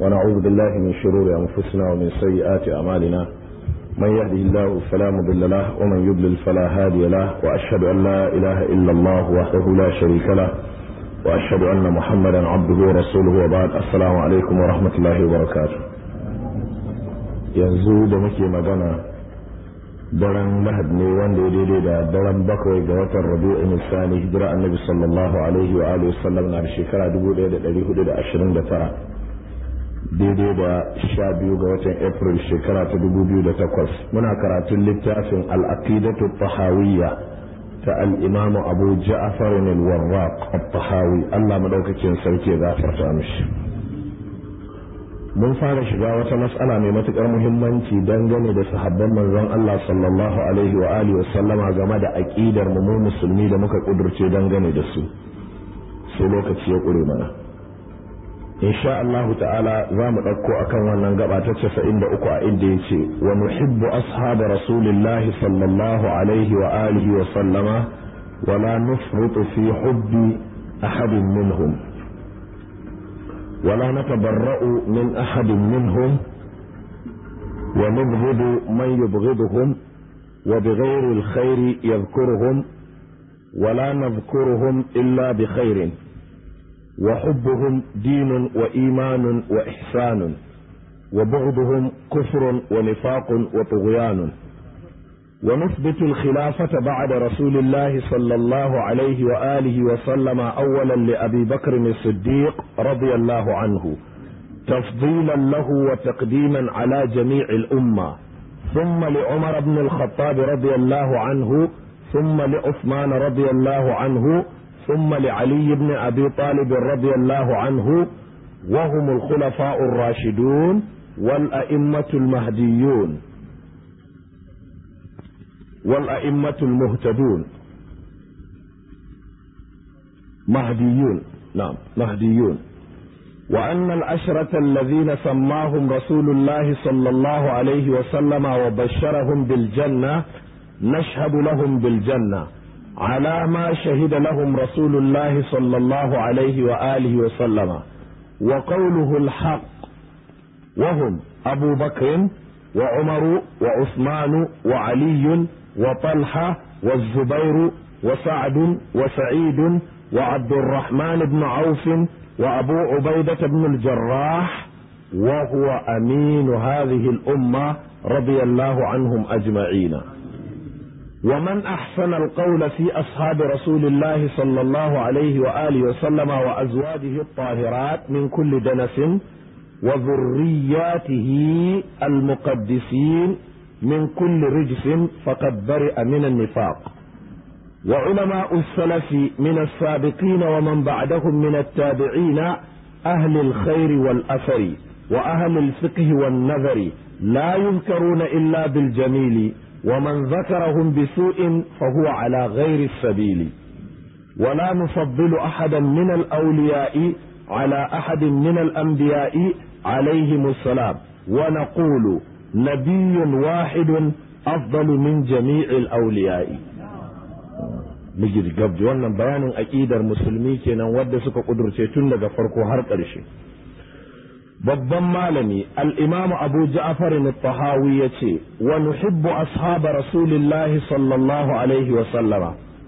ونعوذ بالله من شرور أنفسنا ومن سيئات أعمالنا من يهده الله فلا مضل له ومن يضلل فلا هادي له وأشهد أن لا إله إلا الله وحده لا شريك له وأشهد أن محمدا عبده ورسوله وبعد السلام عليكم ورحمة الله وبركاته yanzu da muke magana daren lahad ne wanda ya daidai da daren bakwai ga watan rabi'u nisani hijira annabi sallallahu alaihi wa alihi wasallam na shekara 1429 daidai da sha biyu ga watan april shekara ta 2008 muna karatun littafin al-aqidatu tahawiyya ta al-imamu abu ja'far al-warraq at-tahawi Allah madaukakin sarki ya gafarta mishi mun fara shiga wata matsala mai matukar muhimmanci dangane da sahabban manzon Allah sallallahu alaihi wa alihi wasallama game da aqidar mu mu musulmi da muka kudurce dangane da su sai lokaci ya kure mana insha Allah ta'ala za mu ɗauko akan wannan gaba ta 93 a inda yace wa nuhibbu ashab rasulillahi sallallahu alaihi wa alihi wa sallama wa la nufritu fi hubbi ahadin minhum ولا نتبرأ من أحد منهم ونبغض من يبغضهم وبغير الخير يذكرهم ولا نذكرهم إلا بخير وحبهم دين وإيمان وإحسان وبغضهم كفر ونفاق وطغيان ونثبت الخلافة بعد رسول الله صلى الله عليه وآله وسلم أولا لأبي بكر الصديق رضي الله عنه تفضيلا له وتقديما على جميع الأمة ثم لعمر بن الخطاب رضي الله عنه ثم لعثمان رضي الله عنه ثم لعلي بن أبي طالب رضي الله عنه وهم الخلفاء الراشدون والأئمة المهديون والأئمة المهتدون مهديون نعم مهديون وأن العشرة الذين سماهم رسول الله صلى الله عليه وسلم وبشرهم بالجنة نشهد لهم بالجنة على ما شهد لهم رسول الله صلى الله عليه وآله وسلم وقوله الحق وهم أبو بكر وعمر وعثمان وعلي وطلحة والزبير وسعد وسعيد وعبد الرحمن بن عوف وأبو عبيدة بن الجراح وهو أمين هذه الأمة رضي الله عنهم أجمعين ومن أحسن القول في أصحاب رسول الله صلى الله عليه وآله وسلم وأزواجه الطاهرات من كل دنس وذرياته المقدسين من كل رجس فقد برئ من النفاق وعلماء السلف من السابقين ومن بعدهم من التابعين أهل الخير والأثر وأهل الفقه والنذر لا يذكرون إلا بالجميل ومن ذكرهم بسوء فهو على غير السبيل ولا نفضل أحدا من الأولياء على أحد من الأنبياء عليهم السلام ونقول نبي واحد أفضل من جميع الأولياء miji gabji wannan bayanin aƙidar musulmi kenan wadda suka ƙudurce tun daga farko har ƙarshe babban malami al-imam abu ja'far al-tahawi yace wa nuhibbu ashab rasulillahi sallallahu alaihi wa sallama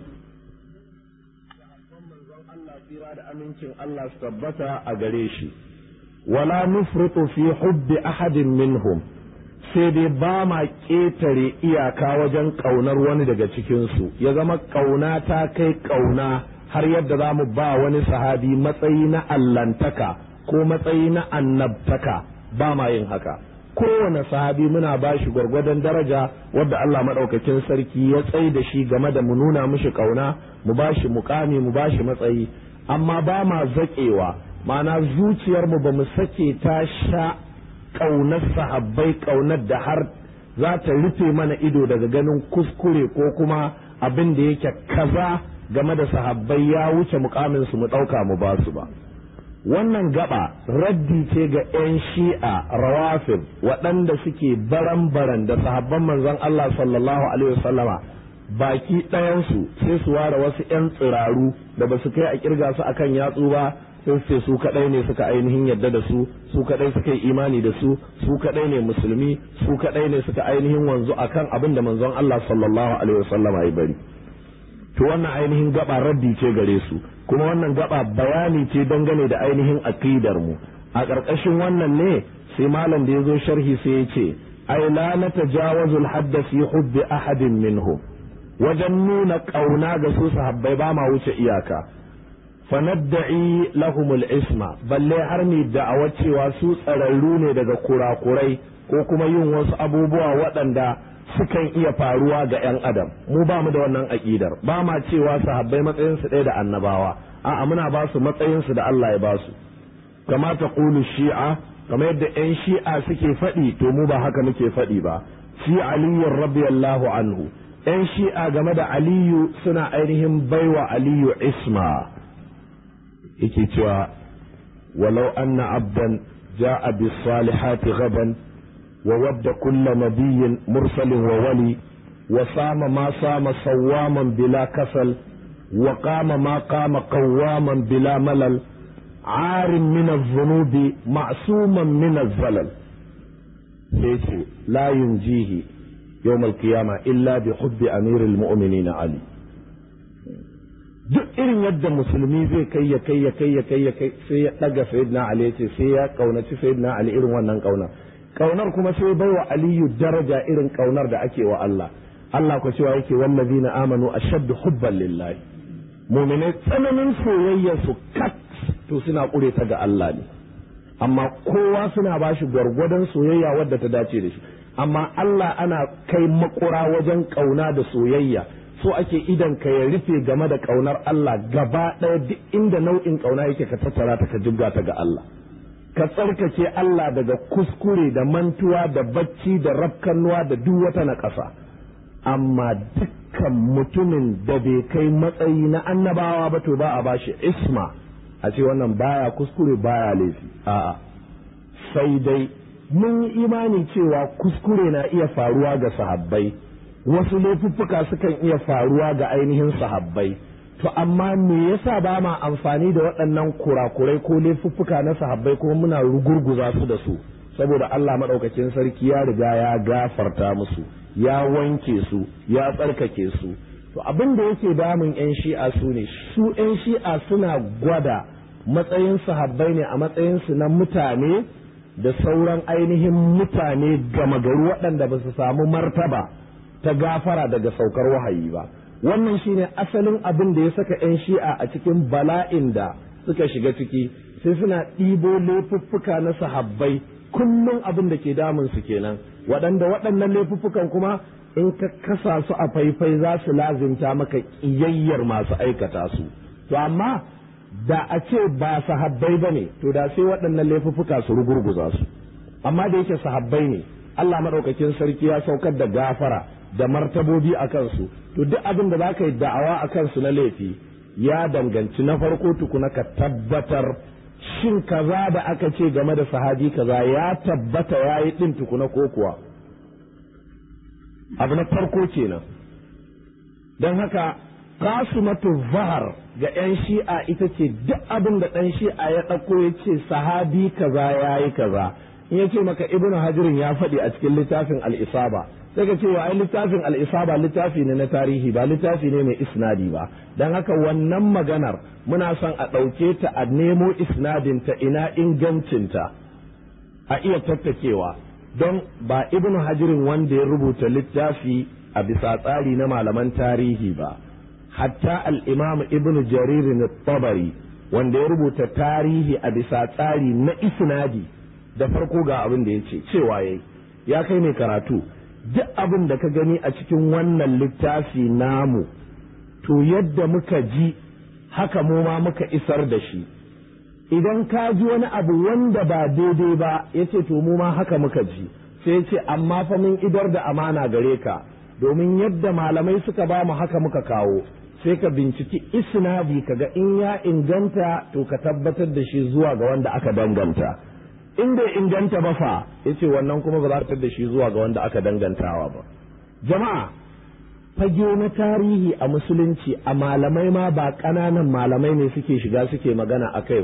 da amincin Allah su tabbata a gare shi wala nufritu fi hubbi ahadin minhum sai dai ba ma ƙetare iyaka wajen ƙaunar wani daga cikinsu ya zama ƙauna ta kai ƙauna har yadda za mu ba wani sahabi matsayi na allantaka ko matsayi na annabtaka ba ma yin haka kowane sahabi muna ba shi gwargwadon daraja wadda Allah maɗaukakin sarki ya tsai da shi game da mu nuna mishi ƙauna mu ba shi mukami mu ba shi matsayi amma ba ma zaƙewa ma'ana zuciyarmu ba mu sake ta sha ƙaunar sahabbai ƙaunar da har za ta rufe mana ido daga ganin kuskure ko kuma abin da yake kaza game da sahabbai ya wuce mukamin su mu ɗauka mu ba su ba wannan gaba raddi ce ga 'yan shi'a rawafin waɗanda suke baran-baran da sahabban manzon Allah sallallahu alaihi wasallama baki ɗayansu sai su ware wasu 'yan tsiraru da ba su kai a kirga su akan yatsu ba sai ce su kadai ne suka ainihin yadda da su su kadai suka yi imani da su su kadai ne musulmi su kadai ne suka ainihin wanzu akan abin da manzon Allah sallallahu alaihi wasallama ya bari to wannan ainihin gaba raddi ce gare su kuma wannan gaba bayani ce dangane da ainihin aqidar mu a ƙarƙashin wannan ne sai malam da ya zo sharhi sai ya ce ai la natajawazu al-hadda fi hubbi ahadin minhum wajen nuna ƙauna ga su sahabbai ba ma wuce iyaka fanadda'i lahumul isma balle har ni da'awar cewa su tsararru ne daga kurakurai ko kuma yin wasu abubuwa waɗanda sukan iya faruwa ga 'yan adam mu ba mu da wannan aƙidar ba ma cewa sahabbai matsayinsu ɗaya da annabawa a'a muna ba su matsayinsu da Allah ya ba su kama ta ƙulu shi'a kamar yadda 'yan shi'a suke faɗi to mu ba haka muke faɗi ba fi aliyyun radiyallahu anhu 'yan shi'a game da aliyu suna ainihin baiwa aliyu isma yake cewa walau anna abdan ja'a bis salihati gaban wa wadda kulla nabiyyin mursalin wa wali wa sama ma sama sawwaman bila kasal wa qama ma qama qawwaman bila malal عار من الذنوب معصوما من الزلل سيتي لا ينجيه يوم القيامة إلا بحب أمير المؤمنين علي duk irin yadda musulmi zai kai ya kai ya kai ya kai ya kai sai ya daga sayyidina ali ce sai ya kaunaci sayyidina ali irin wannan kaunar kaunar kuma sai baiwa aliyu daraja irin kaunar da ake wa Allah Allah ko cewa yake wallazina amanu ashaddu hubban lillahi mu'minai tsananin soyayyar su kat to suna ƙure ta ga Allah ne amma kowa suna ba shi gwargwadon soyayya wadda ta dace da shi amma Allah ana kai makura wajen ƙauna da soyayya so ake idan ka ya rufe game da ƙaunar Allah gaba ɗaya duk inda nau'in ƙauna yake ka tattara ta ka jibga ta ga Allah ka tsarkake Allah daga kuskure da mantuwa da bacci da rafkannuwa da duk wata na ƙasa amma dukkan mutumin da bai kai matsayi na annabawa ba to ba a bashi isma a ce wannan baya kuskure baya laifi a'a sai dai mun yi imani cewa kuskure na iya faruwa ga sahabbai wasu laifuffuka sukan iya faruwa ga ainihin sahabbai to amma me yasa ba ma amfani da waɗannan kurakurai ko laifuffuka na sahabbai kuma muna rugurguza su da su saboda Allah maɗaukakin sarki ya riga ya gafarta musu ya wanke su ya tsarkake su to abin da yake damun 'yan shi'a su ne su 'yan shi'a suna gwada matsayin sahabbai ne a matsayinsu na mutane da sauran ainihin mutane gama gari waɗanda ba su samu martaba ta gafara daga saukar wahayi ba wannan shine asalin abin da ya saka 'yan shi'a a cikin bala'in da suka shiga ciki sai suna ɗibo laifuffuka na sahabbai kullum abin da ke damun su kenan waɗanda waɗannan laifuffukan kuma in ka kasa su a faifai za su lazimta maka ƙiyayyar masu aikata su to amma da a ce ba sahabbai ba ne to da sai waɗannan laifuffuka su rugurguza su amma da yake sahabbai ne Allah maɗaukakin sarki ya saukar da gafara da martabobi a kansu to duk abin da za ka yi da'awa a kansu na laifi ya danganci na farko tukuna ka tabbatar shin kaza da aka ce game da sahabi kaza ya tabbata ya yi ɗin tukuna ko kuwa abu na farko kenan don haka kasumatu zahar ga 'yan shi'a ita ce duk abin da ɗan shi'a ya ɗauko ya ce sahabi kaza ya yi kaza in ya ce maka ibn hajirin ya faɗi a cikin littafin al'isaba sai ka ce wa ai littafin al'isaba littafi ne na tarihi ba littafi ne mai isnadi ba don haka wannan maganar muna son a ɗauke ta a nemo isnadinta ina ingancinta a iya tattakewa don ba ibn hajirin wanda ya rubuta littafi a bisa tsari na malaman tarihi ba hatta al'imam ibn jaririn tabari wanda ya rubuta tarihi a bisa tsari na isnadi da farko ga abin da ya ce cewa yayi ya kai mai karatu duk abin da ka gani a cikin wannan littafi namu to yadda muka ji haka mu ma muka isar da shi idan ka ji wani abu wanda ba daidai ba ya ce to mu ma haka muka ji sai ce amma fa mun idar da amana gare ka domin yadda malamai suka ba mu haka muka kawo sai ka binciki isnadi kaga in ya inganta to ka tabbatar da shi zuwa ga wanda aka danganta in bai inganta ba fa yace wannan kuma ba za ta da shi zuwa ga wanda aka dangantawa ba jama'a fage na tarihi a musulunci a malamai ma ba ƙananan malamai ne suke shiga suke magana a kai ba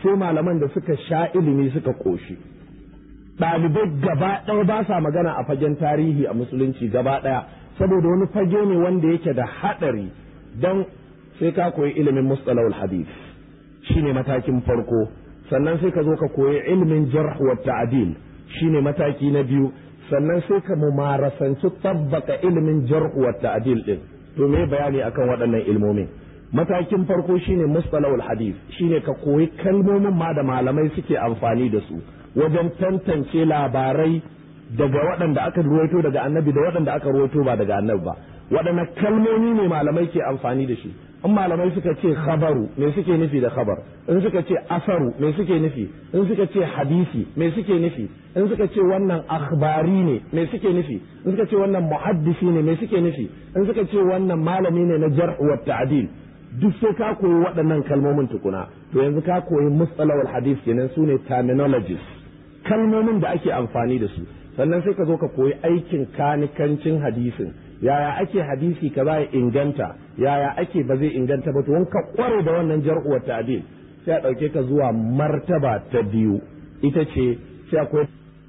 sai malaman da suka sha ilimi suka ƙoshi ɗalibai gaba ɗaya ba sa magana a fagen tarihi a musulunci gaba ɗaya saboda wani fage ne wanda yake da haɗari don sai ka koyi ilimin mustalahul hadith shine matakin farko sannan sai ka zo ka koyi ilimin jarh wa ta'dil shine mataki na biyu sannan sai ka mumarasanci tabbaka ilimin jarh wa ta'dil din to me bayani akan waɗannan ilmomin matakin farko shine mustalahul hadith shine ka koyi kalmomin ma da malamai suke amfani da su wajen tantance labarai daga waɗanda aka ruwaito daga annabi da waɗanda aka ruwaito ba daga annabi ba waɗanne kalmomi ne malamai ke amfani da shi in malamai suka ce khabaru me suke nufi da khabar in suka ce asaru me suke nufi in suka ce hadisi me suke nufi in suka ce wannan akhbari ne me suke nufi in suka ce wannan muhaddisi ne me suke nufi in suka ce wannan malami ne na jarh wa ta'dil duk sai ka koyi waɗannan kalmomin tukuna to yanzu ka koyi mustalahul hadis kenan sune terminologies kalmomin da ake amfani da su sannan sai ka zo ka koyi aikin kanikancin hadisin yaya ake hadisi ka ya inganta yaya ake ba zai inganta ba to ka kware da wannan jar'u wa ta'dil sai a dauke ka zuwa martaba ta biyu ita ce sai akwai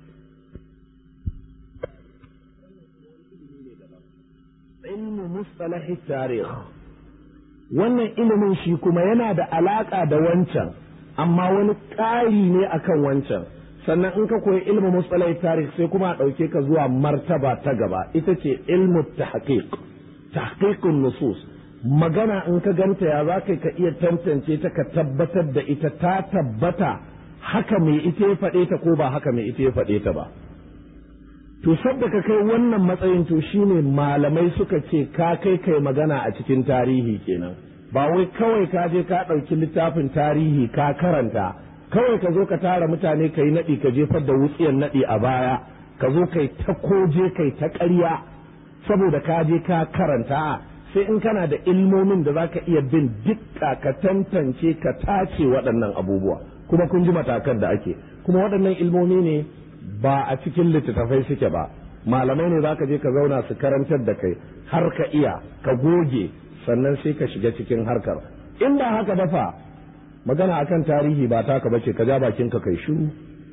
ilmu mustalahi tarikh wannan ilimin shi kuma yana da alaka da wancan amma wani ƙari ne akan wancan sannan in ka koyi ilmu mustalai tarih sai kuma a ɗauke ka zuwa martaba ta gaba ita ce ilmu tahqiq tahqiqun nusus magana in ka ganta ya za ka iya tantance ta ka tabbatar da ita ta tabbata haka mai ita ya faɗe ta ko ba haka mai ita ya faɗe ta ba to sabda ka kai wannan matsayin to shine malamai suka ce ka kai kai magana a cikin tarihi kenan ba wai kawai ka je ka ɗauki littafin tarihi ka karanta kawai ka zo ka tara mutane ka yi naɗi ka jefar da wutsiyan naɗi a baya ka zo kai ta koje kai ta ƙarya saboda ka je ka karanta sai in kana da ilmomin da za ka iya bin dukka ka tantance ka tace waɗannan abubuwa kuma kun ji matakan da ake kuma waɗannan ilmomi ne ba a cikin littattafai suke ba malamai ne za ka je ka zauna su karantar da kai har ka iya ka goge sannan sai ka shiga cikin harkar in ba haka ba fa magana akan tarihi ba taka bace ka ja bakin ka kai shiru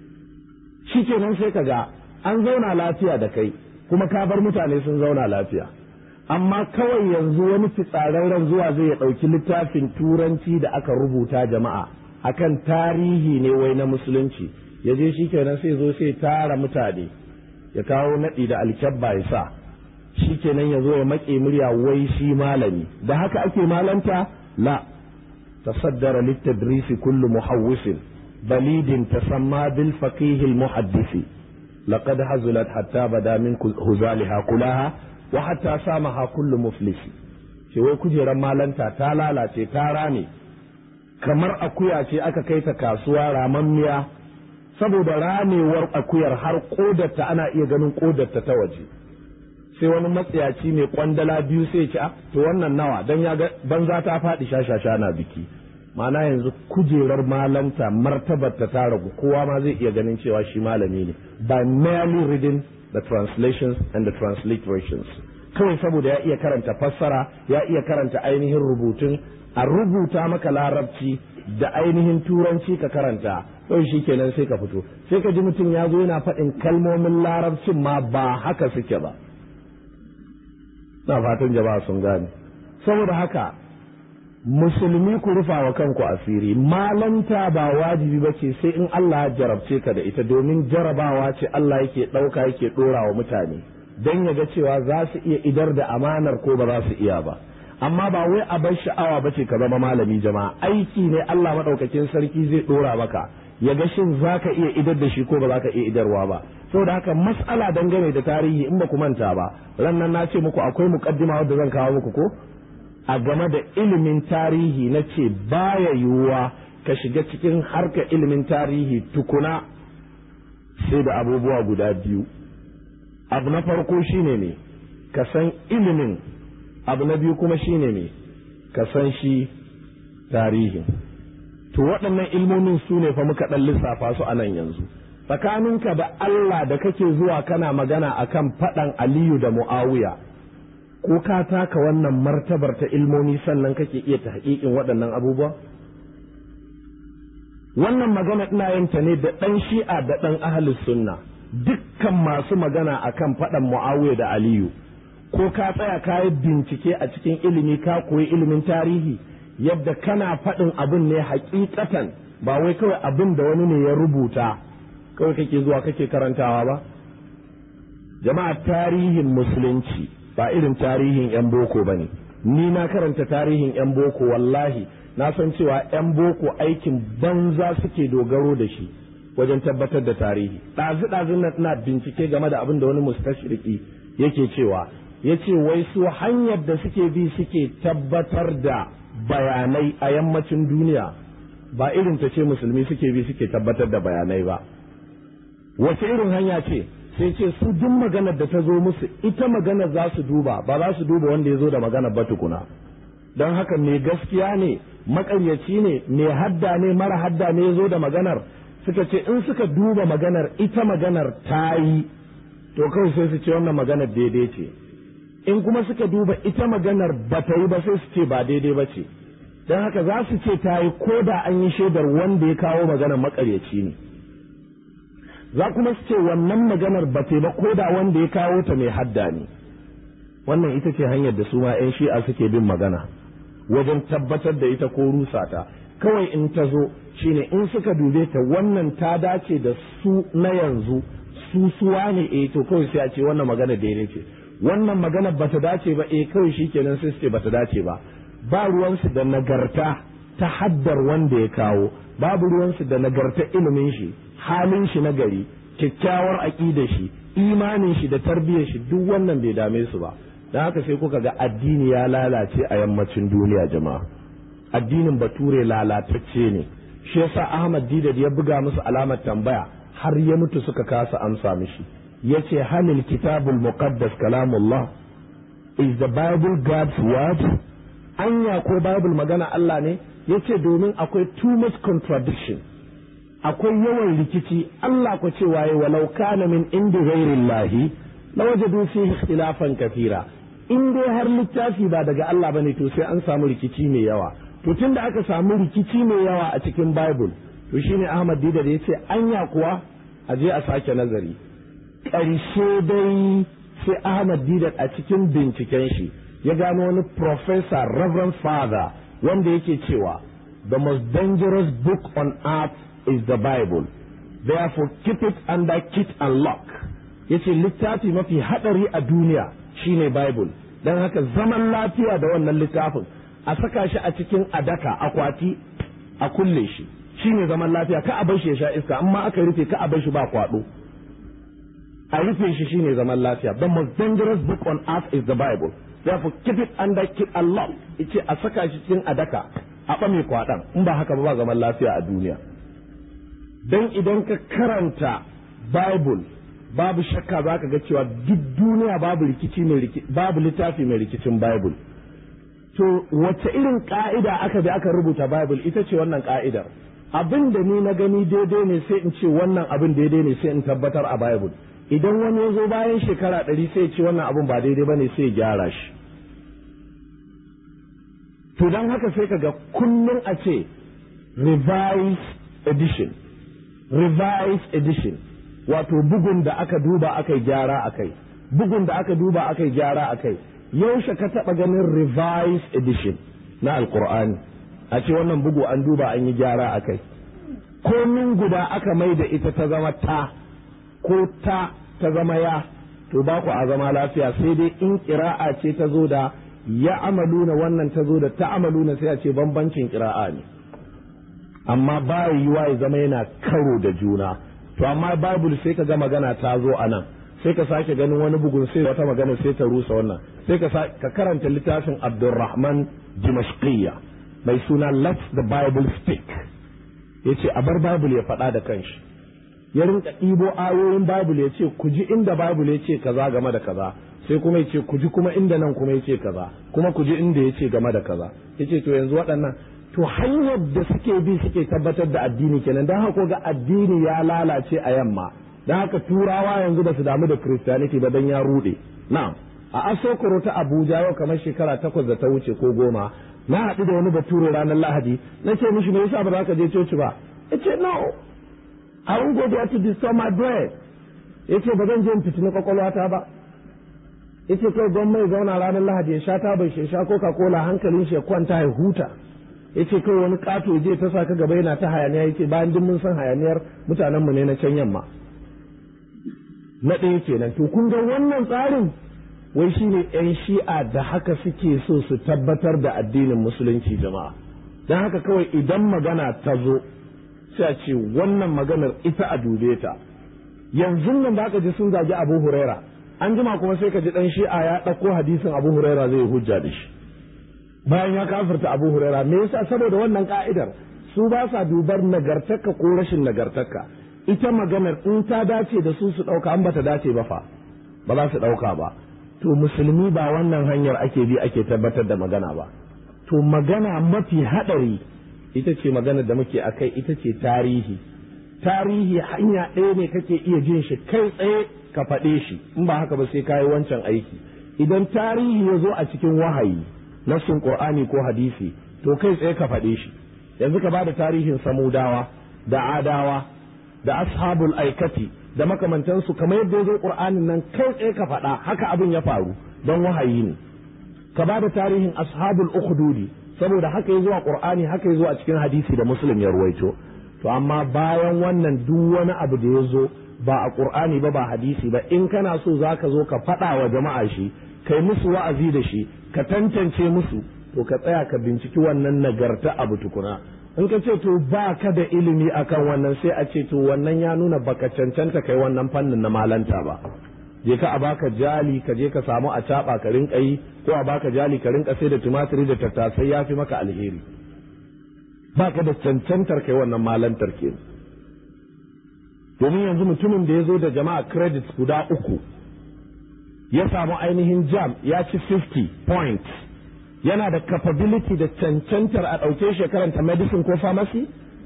shikenan sai ka ga an zauna lafiya da kai kuma ka bar mutane sun zauna lafiya amma kawai yanzu wani fitsararren zuwa zai ya ɗauki littafin turanci da aka rubuta jama'a akan tarihi ne wai na musulunci ya je shikenan sai zo sai tara mutane ya kawo naɗi da alkyabba ya sa shikenan ya zo ya maƙe murya wai shi malami da haka ake malanta la تصدر للتدريس كل محوس بليد تسمى بالفقيه المحدث لقد هزلت حتى بدا من هزالها كلها وحتى سامها كل مفلس wai kujerar malanta ta lalace ta rame kamar akuya ce aka kai ta kasuwa ramammiya saboda ramewar akuyar har kodarta ana iya ganin kodarta ta waje sai wani matsayaci mai kwandala biyu sai ce to wannan nawa don ya ga banza ta faɗi shashasha na biki ma'ana yanzu kujerar malanta martabar ta ta ragu kowa ma zai iya ganin cewa shi malami ne by merely reading the translations and the transliterations kawai saboda ya iya karanta fassara ya iya karanta ainihin rubutun a rubuta maka larabci da ainihin turanci ka karanta kawai shi kenan sai ka fito sai ka ji mutum ya zo yana faɗin kalmomin larabcin ma ba haka suke ba na fatan jama'a sun gane saboda haka musulmi ku rufa wa kanku asiri malanta ba wajibi ba ce sai in Allah ya jarabce ka da ita domin jarabawa ce Allah yake ɗauka yake ɗora wa mutane don ya ga cewa za su iya idar da amanar ko ba za su iya ba amma ba wai a bar sha'awa ba ce ka zama malami jama'a aiki ne Allah maɗaukakin sarki zai ɗora maka ya ga shin za ka iya idar da shi ko ba za ka iya idarwa ba saboda haka mas'ala dangane da tarihi in ba ku manta ba ran nan na ce muku akwai mukaddima wadda zan kawo muku ko a game da ilimin tarihi na ce baya yiwuwa ka shiga cikin harka ilimin tarihi tukuna sai da abubuwa guda biyu abu na farko shine ne ka san ilimin abu na biyu kuma shine ne ka san shi tarihin to waɗannan ilmomin su ne fa muka ɗan lissafa su a nan yanzu tsakaninka da Allah da kake zuwa kana magana akan faɗan Aliyu da Mu'awiya ko ka taka wannan martabar ta ilmomi sannan kake iya ta haƙiƙin waɗannan abubuwa wannan magana ina yin ta ne da ɗan shi'a da ɗan ahalus sunna dukkan masu magana akan faɗan mu'awiya da aliyu ko ka tsaya ka yi bincike a cikin ilimi ka koyi ilimin tarihi yadda kana faɗin abin ne hakikatan ba wai kawai abin da wani ne ya rubuta kawai kake zuwa kake karantawa ba jama'a tarihin musulunci ba irin tarihin 'yan boko ba ne ni na karanta tarihin 'yan boko wallahi na san cewa 'yan boko aikin banza suke dogaro da shi wajen tabbatar da tarihi ɗazu-ɗazun na ina bincike game da abin da wani mustashiriki yake cewa ya ce wai su hanyar da suke bi suke tabbatar da bayanai a yammacin duniya ba irin ta ce musulmi suke bi suke tabbatar da bayanai ba wace irin hanya ce sai ce su duk maganar da ta zo musu ita maganar za su duba ba za su duba wanda ya zo da maganar ba tukuna don haka mai gaskiya ne makaryaci ne mai hadda ne mara hadda ne ya zo da maganar suka ce in suka duba maganar ita maganar ta yi to kawai sai su ce wannan maganar daidai ce in kuma suka duba ita maganar ba ta yi ba sai su ce ba daidai ba ce don haka za su ce ta yi ko da an yi shaidar wanda ya kawo maganar makaryaci ne za kuma su ce wannan maganar ba ta ba ko da wanda ya kawo ta mai hadda ne wannan ita ce hanyar da su ma 'yan shi'a suke bin magana wajen tabbatar da ita ko rusa ta kawai in ta zo shine in suka dube ta wannan ta dace da su na yanzu su suwa ne eh to kawai sai a ce wannan magana daidai ce wannan magana bata dace ba eh kawai shikenan sai su ce bata dace ba ba ruwansu da nagarta ta haddar wanda ya kawo babu ruwansu da nagarta ilimin shi halin shi na gari kyakkyawar aƙidar shi imanin shi da tarbiyyar shi duk wannan bai dame su ba don haka sai kuka ga addini ya lalace a yammacin duniya jama'a addinin bature lalatacce ne shi yasa Ahmad Didad ya buga musu alamar tambaya har ya mutu suka kasa amsa mishi yace halil kitabul muqaddas kalamullah is the bible god's word anya ko bible magana Allah ne yace domin akwai too much contradiction akwai yawan rikici Allah ko cewa yayi walau kana min indi ghairillahi lawajadu fihi ikhtilafan kathira in dai har littafi ba daga Allah bane to sai an samu rikici mai yawa to tun da aka samu rikici mai yawa a cikin bible to shine ahmad didar ya ce anya kuwa a je a sake nazari ƙarshe dai sai ahmad didar a cikin binciken shi ya gano wani professor reverend father wanda yake cewa the most dangerous book on earth is the bible therefore keep it under kit and lock yace littafi mafi hadari a duniya shine bible don haka zaman lafiya da wannan littafin a saka shi a cikin adaka akwati a kulle shi shine zaman lafiya ka a bar shi ya sha iska amma aka rufe ka a bar shi ba kwado a rufe shi shine zaman lafiya the most dangerous book on earth is the bible therefore keep it under keep Allah yace a saka shi cikin adaka a ɓame kwaɗan in ba haka ba ba zaman lafiya a duniya dan idan ka karanta bible babu shakka za ka ga cewa duk duniya babu rikici mai babu littafi mai rikicin bible to wace irin ka'ida aka bi aka rubuta bible ita ce wannan ka'idar abin da ni na gani daidai ne sai in ce wannan abin daidai ne sai in tabbatar a bible idan wani ya zo bayan shekara ɗari sai ce wannan abin ba daidai ba ne sai ya gyara shi to don haka sai ka ga kullum a ce revised edition revised edition wato bugun da aka duba aka yi gyara a kai bugun da aka duba aka yi gyara a kai yaushe ka taɓa ganin revised edition na alkur'ani a ce wannan bugu an duba an yi gyara a kai komin guda aka mai da ita ta zama ta ko ta ta zama ya to ba ku a zama lafiya sai dai in kira'a ce ta zo da ya amaluna wannan ta zo da ta amaluna sai a ce bambancin kira'a ne amma ba yiwa ya zama yana karo da juna to amma bible sai ka ga magana ta zo a nan sai ka sake ganin wani bugun sai wata magana sai ta rusa wannan sai ka ka karanta littafin Abdulrahman Dimashqiyya mai suna Let the Bible Speak yace a bar Bible ya faɗa da kanshi ya rinka ɗibo ayoyin Bible ya ce ku ji inda Bible ya ce kaza game da kaza sai kuma ya ce ku ji kuma inda nan kuma ya ce kaza kuma ku ji inda ya ce game da kaza ya ce to yanzu waɗannan to hanyar da suke bi suke tabbatar da addini kenan don haka ga addini ya lalace a yamma don haka turawa yanzu ba su damu da christianity ba don ya rude na'am a asokoro ta abuja yau kamar shekara takwas da ta wuce ko goma na haɗu da wani bature ranar lahadi na ce mishi me yasa ba za ka je coci ba ya ce no I won't go there to disturb my bread ya ce ba zan je in fitini kwakwalwata ba ya ce kai gwamma ya zauna ranar lahadi ya sha ta bai shi sha coca cola hankalin shi ya kwanta ya huta ya ce kai wani kato je ta sa ka gaba yana ta hayaniya ya ce bayan duk mun san hayaniyar mutanenmu ne na can yamma na ɗaya kenan to kun ga wannan tsarin wai shi ne 'yan shi'a da haka suke so su tabbatar da addinin musulunci jama'a don haka kawai idan magana ta zo sai a ce wannan maganar ita a dube ta yanzu nan da aka ji sun zagi abu huraira an jima kuma sai ka ji ɗan shi'a ya ɗauko hadisin abu huraira zai hujja da shi bayan ya kafirta abu huraira me yasa saboda wannan ka'idar su ba sa dubar nagartarka ko rashin nagartarka ita maganar in ta dace da su su ɗauka an bata dace ba fa ba za su ɗauka ba to musulmi ba wannan hanyar ake bi ake tabbatar da magana ba to magana mafi haɗari ita ce maganar da muke akai ita ce tarihi tarihi hanya ɗaya ne kake iya jin shi kai tsaye ka faɗe shi in ba haka ba sai kayi wancan aiki idan tarihi ya zo a cikin wahayi nassin qur'ani ko hadisi to kai tsaye ka faɗe shi yanzu ka bada tarihin samudawa da adawa da ashabul aikati da makamantansu kamar yadda ya zo qur'anin nan kai tsaye ka faɗa haka abin ya faru don wahayi ne ka bada tarihin ashabul ukhdudi saboda haka ya zo a qur'ani haka ya zo a cikin hadisi da muslim ya ruwaito to amma bayan wannan duk wani abu da ya zo ba a qur'ani ba ba hadisi ba in kana so zaka zo ka faɗa wa jama'a shi kai musu wa'azi da shi ka tantance musu to ka tsaya ka binciki wannan nagarta abu tukuna in ka ce to ba ka da ilimi akan wannan sai a ce to wannan ya nuna baka cancanta kai wannan fannin na malanta ba je ka a baka jali ka je ka samu a caba ka rinka yi ko a baka jali ka rinka sai da tumatiri da tattasai ya fi maka alheri baka da cancantar kai wannan malantar ke domin yanzu mutumin da ya zo da jama'a credits guda uku ya samu ainihin jam ya ci 50 points yana da capability da cancantar a ɗauke shi karanta medicine ko pharmacy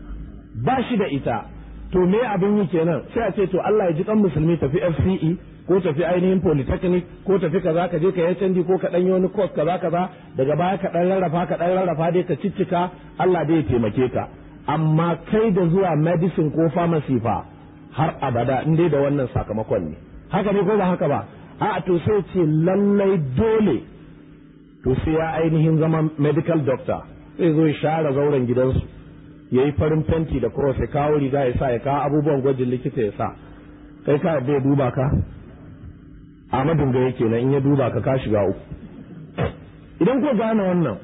ba shi da ita to me abin yi kenan sai a ce to Allah ya ji kan musulmi tafi FCE ko tafi ainihin polytechnic ko tafi kaza ka je ka yi canji ko ka ɗanyi wani course kaza kaza daga baya ka ɗan rarrafa ka ɗan rarrafa dai ka ciccika Allah dai ya taimake ka amma kai da zuwa medicine ko pharmacy fa har abada in dai da wannan sakamakon ne haka ne ko ba haka ba a to sai ce lallai dole to sai ya ainihin zama medical doctor sai zo ya share zauren gidansu ya yi farin fenti da cross ya kawo riga ya sa ya kawo abubuwan gwajin likita ya sa kai ka bai duba ka Ahmadun ga yake nan in ya duba ka ka shiga uku idan ko gane wannan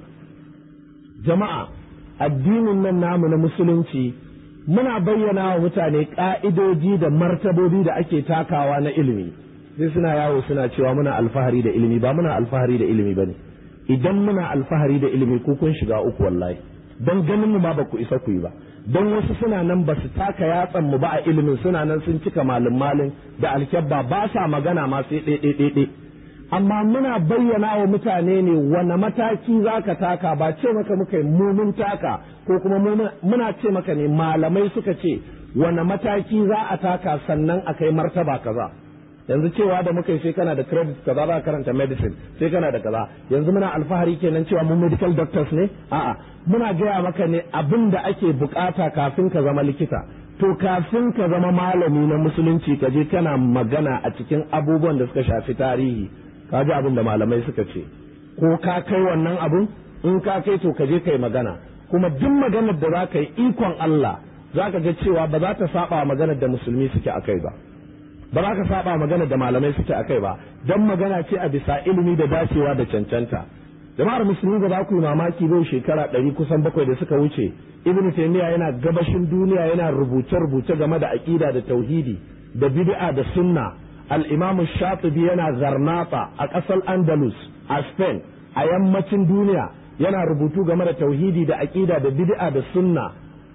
jama'a addinin nan namu na musulunci muna bayyana wa mutane ka'idoji da martabobi da ake takawa na ilimi sai suna yawo suna cewa muna alfahari da ilimi ba muna alfahari da ilimi bane idan muna alfahari da ilimi ko kun shiga uku wallahi don ganin mu ma ba ku isa ku yi ba don wasu suna nan ba su taka yatsan mu ba a ilimin suna nan sun cika malin malin da alkyabba ba sa magana ma sai ɗaiɗaiɗaiɗai amma muna bayyana wa mutane ne wane mataki za ka taka ba ce maka muka yi mumun taka ko kuma muna ce maka ne malamai suka ce wane mataki za a taka sannan a kai martaba kaza yanzu cewa da muka yi sai kana da credit kaza za karanta medicine sai kana da kaza yanzu muna alfahari kenan cewa mu medical doctors ne a'a muna gaya maka ne abin da ake bukata kafin ka zama likita to kafin ka zama malami na musulunci ka je kana magana a cikin abubuwan da suka shafi tarihi ka ji abin da malamai suka ce ko ka kai wannan abun in ka kai to ka je kai magana kuma duk maganar da za ka yi ikon Allah za ka ga cewa ba za ta saba maganar da musulmi suke akai ba ba za ka saba magana da malamai suke akai ba don magana ce a bisa ilimi da dacewa da cancanta jama'ar musulmi ba za ku yi mamaki bai shekara ɗari kusan bakwai da suka wuce ibn taymiya yana gabashin duniya yana rubuce rubuce game da aqida da tauhidi da bid'a da sunna al-imam shatibi yana zarnata a ƙasar andalus a spain a yammacin duniya yana rubutu game da tauhidi da aqida da bid'a da sunna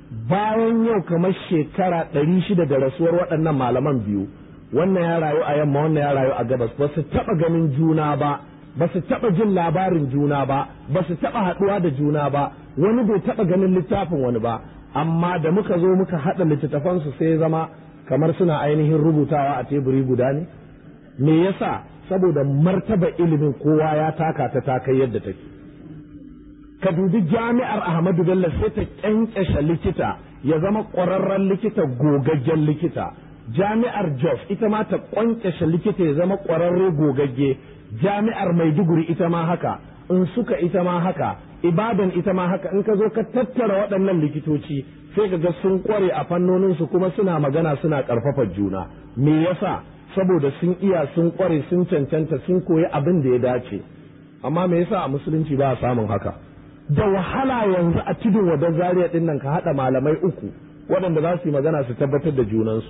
bayan yau kamar shekara ɗari shida da rasuwar waɗannan malaman biyu wannan ya rayu a yamma wannan ya rayu a gabas ba su taɓa ganin juna ba ba su taɓa jin labarin juna ba ba su taɓa haɗuwa da juna ba wani bai taɓa ganin littafin wani ba amma da muka zo muka haɗa littattafansu sai zama kamar suna ainihin rubutawa a teburi guda ne me yasa saboda martaba ilimin kowa ya taka ta ta kai yadda take ka dubi jami'ar ahmadu bello sai ta kyankyashe likita ya zama ƙwararren likita gogaggen likita jami'ar jos ita ma ta ƙwanƙashe likita ya zama ƙwararre gogagge jami'ar maiduguri ita ma haka in suka ita ma haka ibadan ita ma haka in ka zo ka tattara waɗannan likitoci sai ka ga sun ƙware a fannoninsu kuma suna magana suna ƙarfafa juna me yasa saboda sun iya sun ƙware sun cancanta sun koyi abin da ya dace amma me yasa a musulunci ba a samun haka da wahala yanzu a tudun wadon zariya ɗin nan ka haɗa malamai uku waɗanda za su yi magana su tabbatar da junansu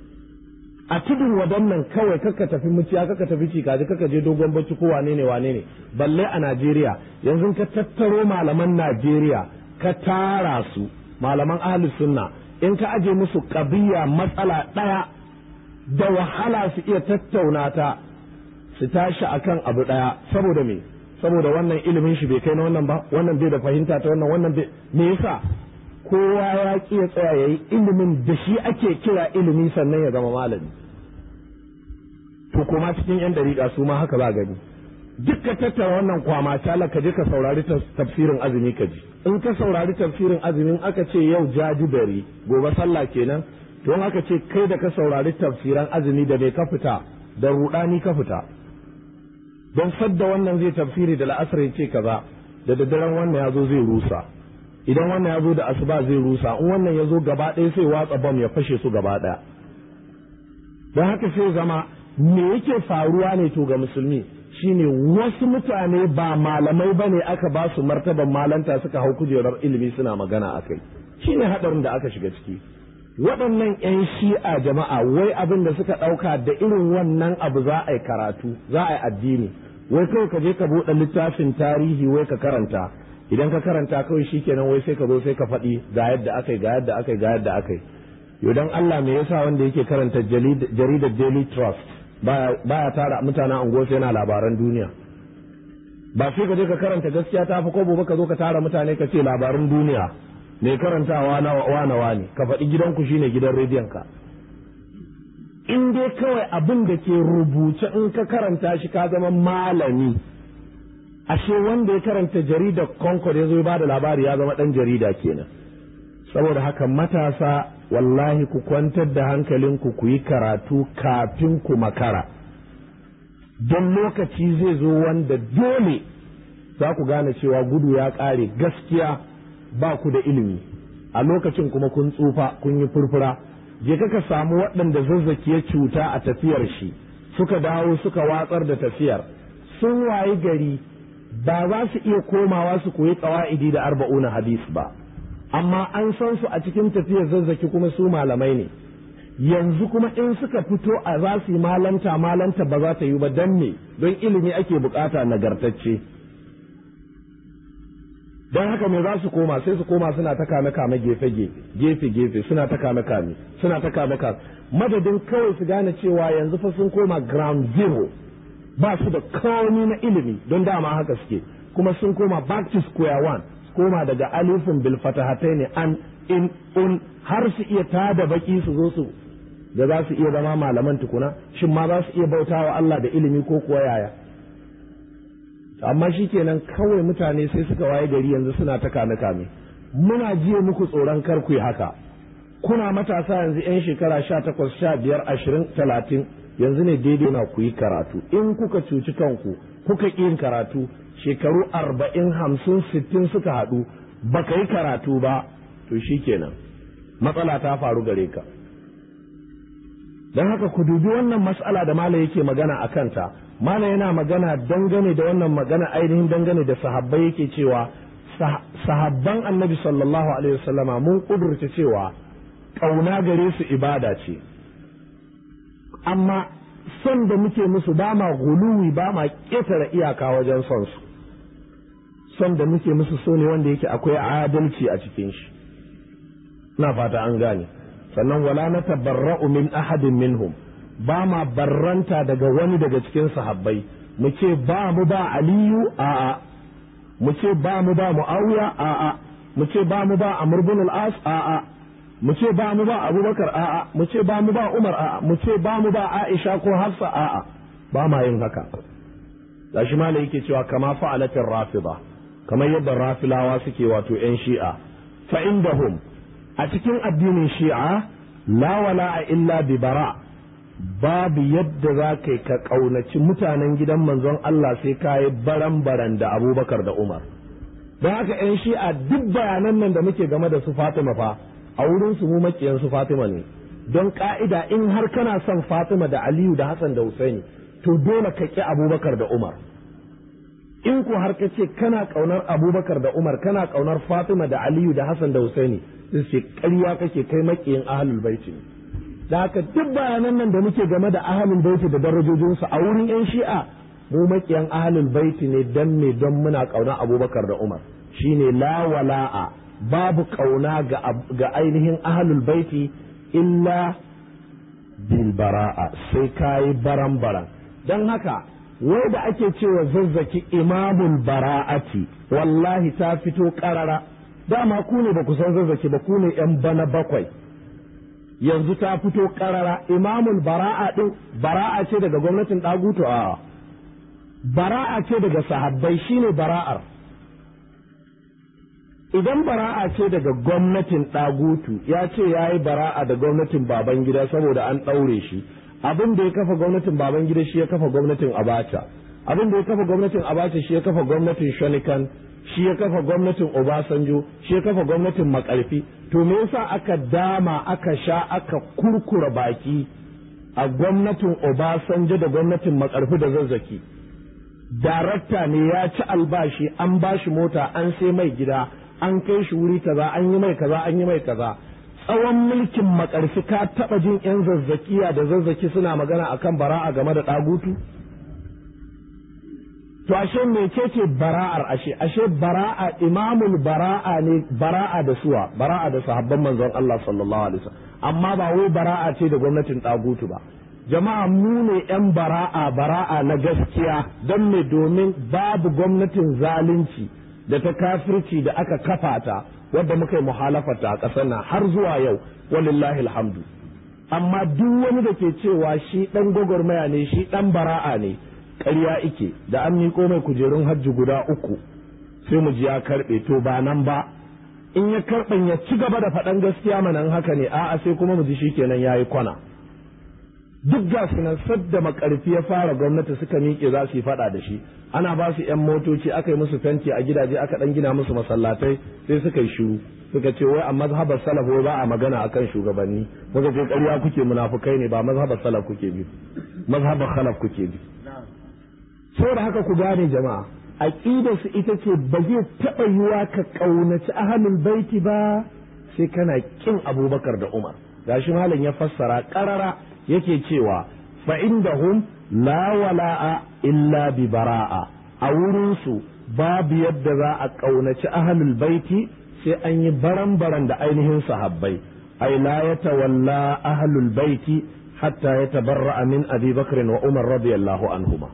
a tudun wadon nan kawai kaka tafi muciya kaka tafi cikaji kaka je dogon bacci ko wane ne wane ne balle a Najeriya yanzu ka tattaro malaman Najeriya ka tara su malaman ahlus sunna in ka aje musu kabiya matsala ɗaya da wahala su iya tattauna ta su tashi akan abu ɗaya saboda me saboda wannan ilimin shi bai kai na wannan ba wannan bai da fahimta ta wannan wannan bai me yasa kowa ya ƙi ya tsaya ya yi ilimin da shi ake kira ilimi sannan ya zama malami to kuma cikin yan dariƙa su ma haka za gani duk ka tattara wannan kwama tala ka je ka saurari tafsirin azumi ka ji in ka saurari tafsirin azumin aka ce yau jajibari gobe sallah kenan to in aka ce kai da ka saurari tafsiran azumi da bai ka fita da rudani ka fita don sadda wannan zai tafsiri da la'asar ya ce kaza da daddaren wannan ya zo zai rusa idan wannan ya zo da asuba zai rusa in wannan ya zo gaba ɗaya sai watsa bam ya fashe su gaba ɗaya don haka sai zama me yake faruwa ne to ga musulmi shine wasu mutane ba malamai ba ne aka ba su martaban malanta suka hau kujerar ilimi suna magana a kai shine haɗarin da aka shiga ciki waɗannan 'yan shi'a jama'a wai abin da suka ɗauka da irin wannan abu za a yi karatu za a yi addini wai kawai ka je ka buɗe littafin tarihi wai ka karanta idan ka karanta kawai shikenan wai sai ka zo sai ka faɗi ga yadda aka yi ga yadda aka yi ga yadda aka yi yau dan Allah me yasa wanda yake karanta jaridar Daily Trust baya tara mutanen unguwarsa yana labaran duniya ba sai ka je ka karanta gaskiya ta fi kobo ba ka zo ka tara mutane ka ce labaran duniya mai karantawa na wane wane ka faɗi gidanku shine gidan rediyon ka in dai kawai abin da ke rubuce in ka karanta shi ka zama malami ashe wanda ya karanta jaridar concord ya zo ba da labari ya zama ɗan jarida kenan saboda haka matasa wallahi ku kwantar da hankalinku ku yi karatu kafin ku makara don lokaci zai zo wanda dole za ku gane cewa gudu ya ƙare gaskiya ba ku da ilimi a lokacin kuma kun tsufa kun yi furfura je ka samu waɗanda zazzaki ya cuta a tafiyar shi suka dawo suka watsar da tafiyar sun wayi gari ba za su iya komawa su koyi ƙawa'idi da arba'una hadis ba amma an san su a cikin tafiyar zazzaki kuma su malamai ne yanzu kuma in suka fito a za su yi malanta malanta ba za ta yi ba don me don ilimi ake bukata nagartacce don haka me za su koma sai su koma suna ta kame kame gefe gefe gefe suna ta kame kame suna ta kame kame madadin kawai su gane cewa yanzu fa sun koma ground zero ba su da kawani na ilimi don dama haka suke kuma sun koma back to square one koma daga alifin bil fatahatai ne an in un har su iya tada baki su zo su da za su iya zama malaman tukuna shin ma za su iya bautawa Allah da ilimi ko kuwa yaya amma shi kenan kawai mutane sai suka waye gari yanzu suna ta kame kame muna jiya muku tsoron kar ku yi haka kuna matasa yanzu yan shekara sha takwas sha biyar ashirin talatin yanzu ne daidai na ku yi karatu in kuka cuci kanku kuka ƙi yin karatu shekaru arba'in hamsin sittin suka haɗu baka yi karatu ba to shi kenan matsala ta faru gare ka don haka ku dubi wannan matsala da mala yake magana a kanta mala yana magana dangane da wannan magana ainihin dangane da sahabbai yake cewa sahabban annabi sallallahu alaihi wasallama mun kudurta cewa ƙauna gare su ibada ce amma son da muke musu ba ma guluwi ba ma ƙetare iyaka wajen son su son da muke musu so ne wanda yake akwai adalci a cikin shi na fata an gane sannan wala na tabarra'u min ahadin minhum ba ma barranta daga wani daga cikin sahabbai mu ce ba mu ba aliyu a'a mu ce ba mu ba muawiya a'a mu ce ba mu ba amr bin al-as a'a mu ce ba mu ba abubakar a'a mu ce ba mu ba umar a'a mu ce ba mu ba aisha ko hafsa a'a ba ma yin haka gashi malai yake cewa kama fa'alatin rafida kamar yadda rafilawa suke wato yan shi'a fa indahum a cikin addinin shi'a la wala'a illa bi bara babu yadda za ka ka ƙaunaci mutanen gidan manzon Allah sai ka yi baran-baran da abubakar da umar don haka 'yan shi'a duk bayanan nan da muke game da su fatima fa a wurin su mu makiyan su fatima ne don ka'ida in har kana son fatima da aliyu da hassan da husaini to dole ka ƙi abubakar da umar in ku har ka ce kana ƙaunar abubakar da umar kana ƙaunar fatima da aliyu da hassan da husaini sai ce ƙarya kake kai makiyin ahlul baiti ne da haka duk bayanan nan da muke game da ahlul baiti da darajojinsu a wurin yan shi'a mu makiyan ahlul baiti ne dan me don muna ƙaunar abubakar da umar shine la wala'a babu ƙauna ga ainihin ahlul baiti illa bil bara'a sai kayi baran baran don haka wai da ake cewa zazzaki imamul bara'ati wallahi ta fito ƙarara dama ku ne ba ku san zazzaki ba ku ne yan bana bakwai yanzu ta fito ƙarara imamul bara'a din bara'a ce daga gwamnatin ɗagutu a bara'a ce daga sahabbai shine bara'ar idan bara'a ce daga gwamnatin ɗagutu ya ce ya yi bara'a da gwamnatin baban gida saboda an ɗaure shi abin da ya kafa gwamnatin baban gida shi ya kafa gwamnatin abacha abin da ya kafa gwamnatin abacha shi ya kafa gwamnatin shonikan shi ya kafa gwamnatin obasanjo shi ya kafa gwamnatin makarfi to me yasa aka dama aka sha aka kurkura baki a gwamnatin obasanjo da gwamnatin makarfi da zazzaki darakta ne ya ci albashi an bashi mota an sai mai gida an kai shi wuri kaza an yi mai kaza an yi mai kaza tsawon mulkin makarfi ka taba jin yan zazzakiya da zazzaki suna magana akan bara'a game da ɗagutu to ashe mecece bara'ar ashe ashe bara'a imamul bara'a ne bara'a da suwa bara'a da sahabban manzon Allah sallallahu alaihi wasallam amma ba wai bara'a ce da gwamnatin ɗagutu ba jama'a mu ne yan bara'a bara'a na gaskiya don me domin babu gwamnatin zalunci da ta kafirci da aka kafa ta wadda muka yi muhalafata a ƙasar nan har zuwa yau walillahi alhamdu amma duk wani da ke cewa shi ɗan gwagwarmaya ne shi ɗan bara'a ne ƙarya ike da an miƙo mai kujerun hajji guda uku sai mu ji ya karɓe to ba nan ba in ya karɓan ya ci gaba da faɗan gaskiya manan haka ne a'a sai kuma mu ji shi kenan ya yi kwana duk ga su nan sadda makarfi ya fara gwamnati suka miƙe za su yi faɗa da shi ana ba su yan motoci aka yi musu fenti a gidaje aka ɗan gina musu masallatai sai suka yi shiru suka ce wai a mazhabar salaf wai ba a magana akan shugabanni muka ce ƙarya kuke munafukai ne ba mazhabar salaf kuke bi mazhabar khalaf kuke bi saboda haka ku gane jama'a aqidar su ita ce ba zai taɓa yiwa ka ƙaunaci ahlul baiti ba sai kana kin abubakar da umar gashi malam ya fassara ƙarara yake cewa fa indahum la wala'a illa bi bara'a a wurinsu babu yadda za a ƙaunaci ahlul baiti sai an yi baran-baran da ainihin sahabbai ai la ya tawalla ahlul baiti hatta ya tabarra'a min abi bakr wa umar radiyallahu anhuma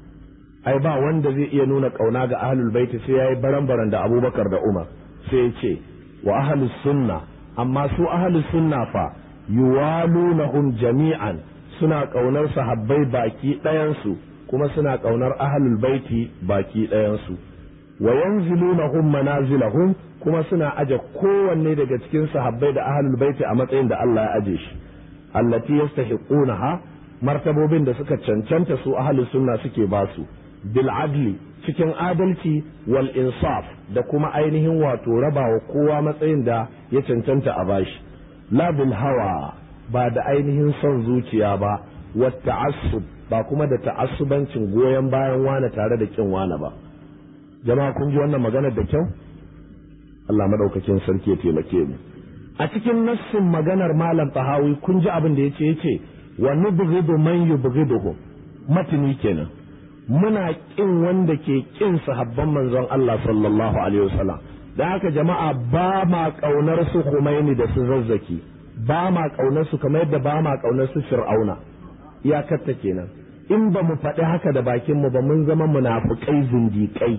ai ba wanda zai iya nuna ƙauna ga ahlul baiti sai yayi baran-baran da abubakar da umar sai ya ce wa ahlus sunna amma su ahlus sunna fa yuwalunahum jami'an suna ƙaunar sahabbai baki ɗayansu kuma suna ƙaunar ahlul baiti baki ɗayansu wa yanzilunahum manazilahum kuma suna aje kowanne daga cikin sahabbai da ahlul baiti a matsayin da Allah ya aje shi allati yastahiqunaha martabobin da suka cancanta su ahlus sunna suke basu bil adli cikin adalci wal insaf da kuma ainihin wato rabawa kowa matsayin da ya cancanta a bashi la bil hawa ba da ainihin son zuciya ba wa ta'assub ba kuma da ta'assubancin goyon bayan wane tare da kin wane ba jama'a kun ji wannan maganar da kyau Allah madaukakin sarki ya taimake mu a cikin nassin maganar malam tahawi kun ji abin da yace yace wa nubghidu man yubghiduhu matini kenan muna kin wanda ke kin sahabban manzon Allah sallallahu alaihi wasallam da haka jama'a ba ma kaunar su Khomeini da su zazzaki ba ma kaunar su kamar yadda ba ma kaunar su Fir'auna iyakarta kenan in ba mu faɗi haka da bakin mu ba mun zama munafukai zindiƙai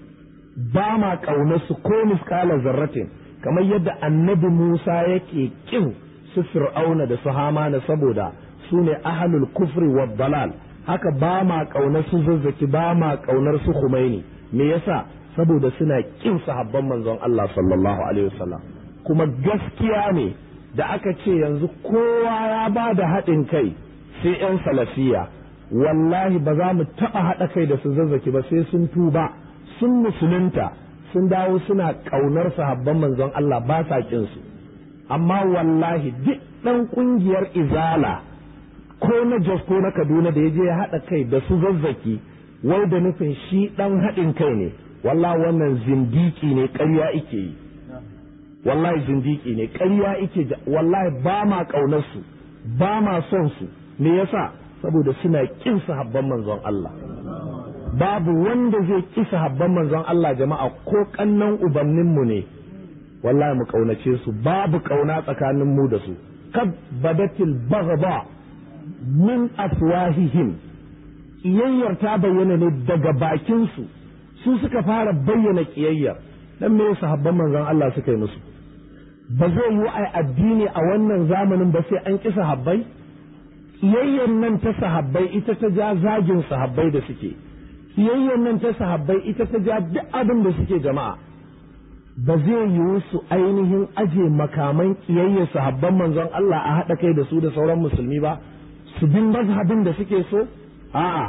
ba ma kaunar su ko miskala zarratin kamar yadda annabi Musa yake kin su Fir'auna da su Hamana saboda su ne ahlul kufri wa dalal haka ba ma kaunar su zazzaki ba ma kaunar su Khomeini me yasa saboda suna kin sahabban manzon Allah sallallahu alaihi wasallam kuma gaskiya ne da aka ce yanzu kowa ya ba da haɗin kai sai 'yan salafiya wallahi ba za mu taɓa haɗa kai da su zazzaki ba sai sun tuba sun musulunta sun dawo suna ƙaunar sahabban manzon Allah ba sa su amma wallahi duk ɗan ƙungiyar izala ko na Jos ko na Kaduna da ya je ya haɗa kai da su zazzaki wai da nufin shi ɗan haɗin kai ne wallahi wannan zindiki ne ƙarya ike yi wallahi zindiki ne ƙarya ike wallahi ba ma ƙaunar su ba ma son su me yasa saboda suna ƙin sahabban manzon Allah babu wanda zai ƙi sahabban manzon Allah jama'a ko kannan ubanninmu ne wallahi mu ƙaunace su babu ƙauna tsakanin mu da su kad badatil baghda min afwahihim kiyayyar ta bayyana ne daga bakin su su suka fara bayyana kiyayyar dan me sahabban manzon Allah suka yi musu ba zai yi ai addini a wannan zamanin ba sai an ƙi sahabbai kiyayyar nan ta sahabbai ita ta ja zagin sahabbai da suke kiyayyar nan ta sahabbai ita ta ja duk abin da suke jama'a ba zai yiwu su ainihin aje makaman kiyayyar sahabban manzon Allah a haɗa kai da su da sauran musulmi ba su bin mazhabin da suke so a'a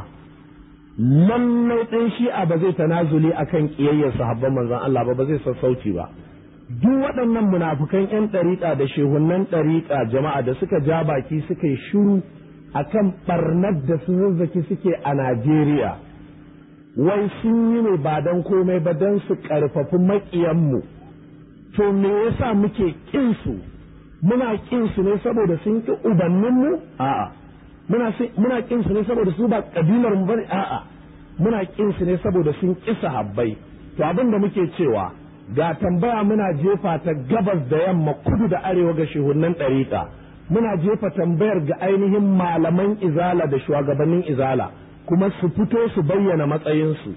lallai ɗan shi'a ba zai tanazuli akan kiyayyar sahabban manzon Allah ba ba zai sassauci ba duk waɗannan munafukan 'yan ɗariƙa da shehunan ɗariƙa jama'a da suka ja baki suka yi shiru akan ɓarnar da su zazzaki suke a Najeriya wai sun yi ne ba don komai ba don su ƙarfafi maƙiyanmu to me yasa muke ƙin su muna ƙin su ne saboda sun ƙi ubanninmu a'a muna muna ƙin su ne saboda su ba ƙabilar mu bane a'a muna ƙin su ne saboda sun ƙi sahabbai to abin da muke cewa ga tambaya muna jefa ta gabas da yamma kudu da arewa ga shehunan ɗariƙa muna jefa tambayar ga ainihin malaman izala da shugabannin izala kuma su fito su bayyana matsayinsu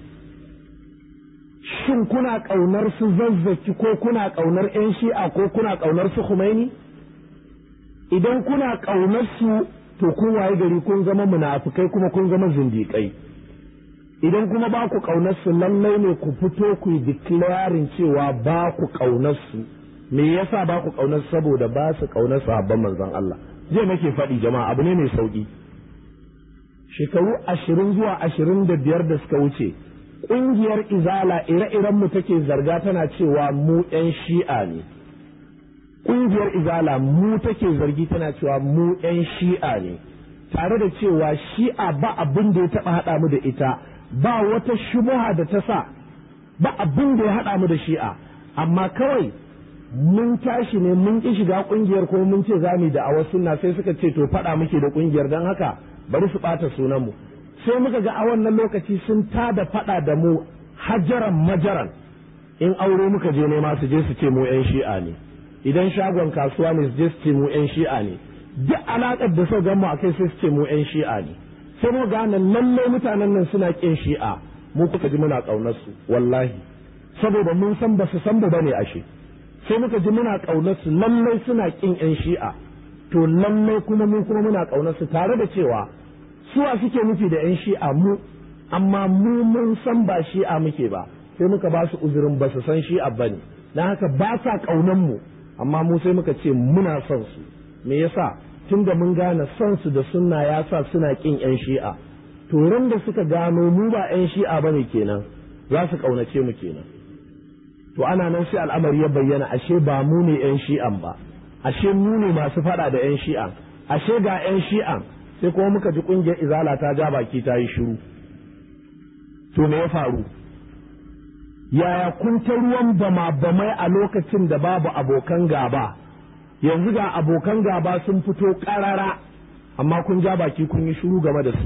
shin kuna ƙaunar su zazzaki ko kuna ƙaunar 'yan shi'a ko kuna ƙaunar su Khomeini? idan kuna ƙaunar su to kun waye gari kun zama munafukai kuma kun zama zindiƙai idan kuma ba ku ƙaunar su lallai ne ku fito ku yi declaring cewa ba ku ƙaunar su me yasa ba ku ƙaunar saboda ba su ƙaunar sahabban manzon Allah je nake faɗi jama'a abu ne mai sauƙi shekaru ashirin zuwa ashirin da biyar da suka wuce ƙungiyar izala ire-iren mu take zarga tana cewa mu 'yan shi'a ne ƙungiyar izala mu take zargi tana cewa mu 'yan shi'a ne tare da cewa shi'a ba abin da ya taɓa haɗa mu da ita ba wata shubuha da ta sa ba abin da ya haɗa mu da shi'a amma kawai mun tashi ne mun ƙi shiga ƙungiyar ko mun ce za mu da a wasu na sai suka ce to faɗa muke da ƙungiyar don haka bari su ɓata sunanmu sai muka ga a wannan lokaci sun tada faɗa da mu hajaran majaran in aure muka je nema su je su ce mu 'yan shi'a ne idan shagon kasuwa ne su je su ce mu 'yan shi'a ne duk alaƙar da suka mu a kai sai su ce mu 'yan shi'a ne sai mu gane lallai mutanen nan suna ƙin shi'a mu kuka ji muna ƙaunar su wallahi saboda mun san ba su san ba ne ashe sai muka ji muna ƙaunar su lallai suna ƙin 'yan shi'a to lallai kuma mun kuma muna ƙaunar su tare da cewa suwa suke nufi da 'yan shi'a mu amma mu mun san ba shi'a muke ba sai muka ba su uzurin ba su san shi'a ba ne na haka ba sa ƙaunar mu amma mu sai muka ce muna son su me yasa tun da mun gane son su da sunna ya sa suna ƙin 'yan shi'a to ran da suka gano mu ba 'yan shi'a ba ne kenan za su ƙaunace mu kenan to ana nan sai al'amari ya bayyana ashe ba mu ne 'yan shi'an ba ashe mu ne masu faɗa da 'yan shi'an ashe ga 'yan shi'an sai kuma muka ji ƙungiyar izala ta ja baki ta yi shiru to me ya faru yaya kun ta ruwan bama bamai a lokacin da babu abokan gaba yanzu ga abokan gaba sun fito ƙarara amma kun ja baki kun yi shiru game da su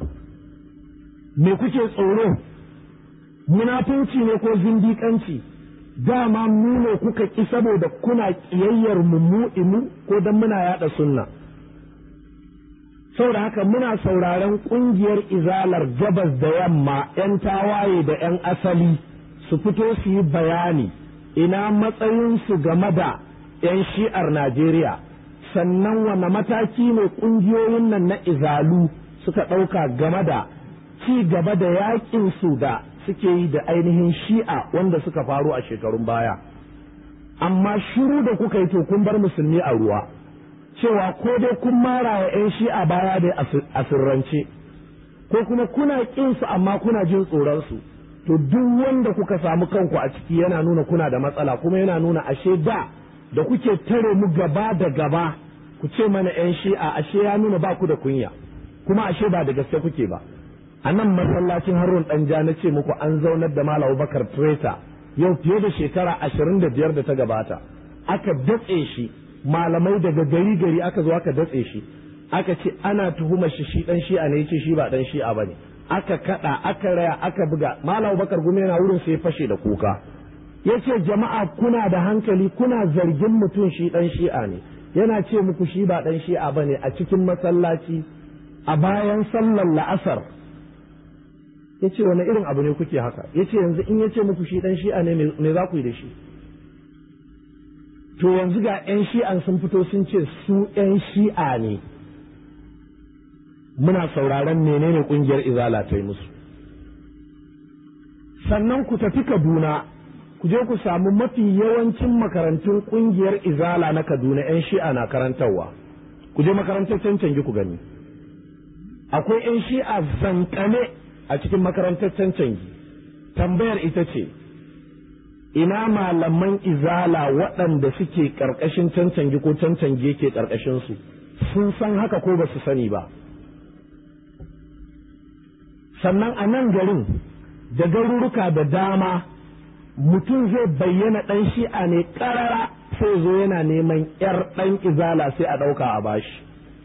me kuke tsoro munafunci ne ko zindiƙanci dama mu ne kuka ƙi saboda kuna ƙiyayyar mu mu ko don muna yaɗa sunna saboda haka muna sauraron ƙungiyar izalar gabas da yamma 'yan tawaye da 'yan asali su fito su yi bayani ina matsayinsu game da 'yan shi'ar Najeriya sannan wane mataki ne ƙungiyoyin nan na izalu suka ɗauka game da ci gaba da yaƙin su da suke yi da ainihin shi'a wanda suka faru a shekarun baya amma shiru da kuka yi to kun bar musulmi a ruwa cewa ko dai kun mara wa 'yan shi'a baya da a sirrance ko kuma kuna ƙin su amma kuna jin tsoron su to duk wanda kuka samu kanku a ciki yana nuna kuna da matsala kuma yana nuna ashe da da kuke tare mu gaba da gaba ku ce mana 'yan shi'a ashe ya nuna ba ku da kunya kuma ashe ba da gaske kuke ba a nan masallacin harun ɗanja na ce muku an zaunar da malam bakar treta yau fiye da shekara ashirin da biyar da ta gabata aka datse shi malamai daga gari gari aka zo aka datse shi aka ce ana tuhumar shi shi dan shi'a ne yace shi ba dan shi'a bane aka kada aka raya aka buga malam bakar gume yana wurin sai fashe da kuka yace jama'a kuna da hankali kuna zargin mutum shi dan shi'a ne yana ce muku shi ba dan shi'a bane a cikin masallaci a bayan sallar la'asar ya ce wani irin abu ne kuke haka ya ce yanzu in ya ce muku shi dan shi'a ne me za ku yi da shi to yanzu ga 'yan shi'an sun fito sun ce su 'yan shi'a ne muna sauraron menene kungiyar izala ta yi musu sannan ku tafi kaduna ku je ku samu mafi yawancin makarantun kungiyar izala na kaduna 'yan shi'a na karantarwa ku je makarantar cancanci ku gani akwai 'yan shi'a zankane a cikin makarantar cancanci tambayar ita ce ina malaman izala waɗanda suke ƙarƙashin cancanci ko cancanci yake ƙarƙashinsu sun san haka ko ba su sani ba sannan a nan garin da garuruka da dama mutum zai bayyana ɗan shi'a ne ƙarara sai zo yana neman 'yar ɗan izala sai a ɗauka a bashi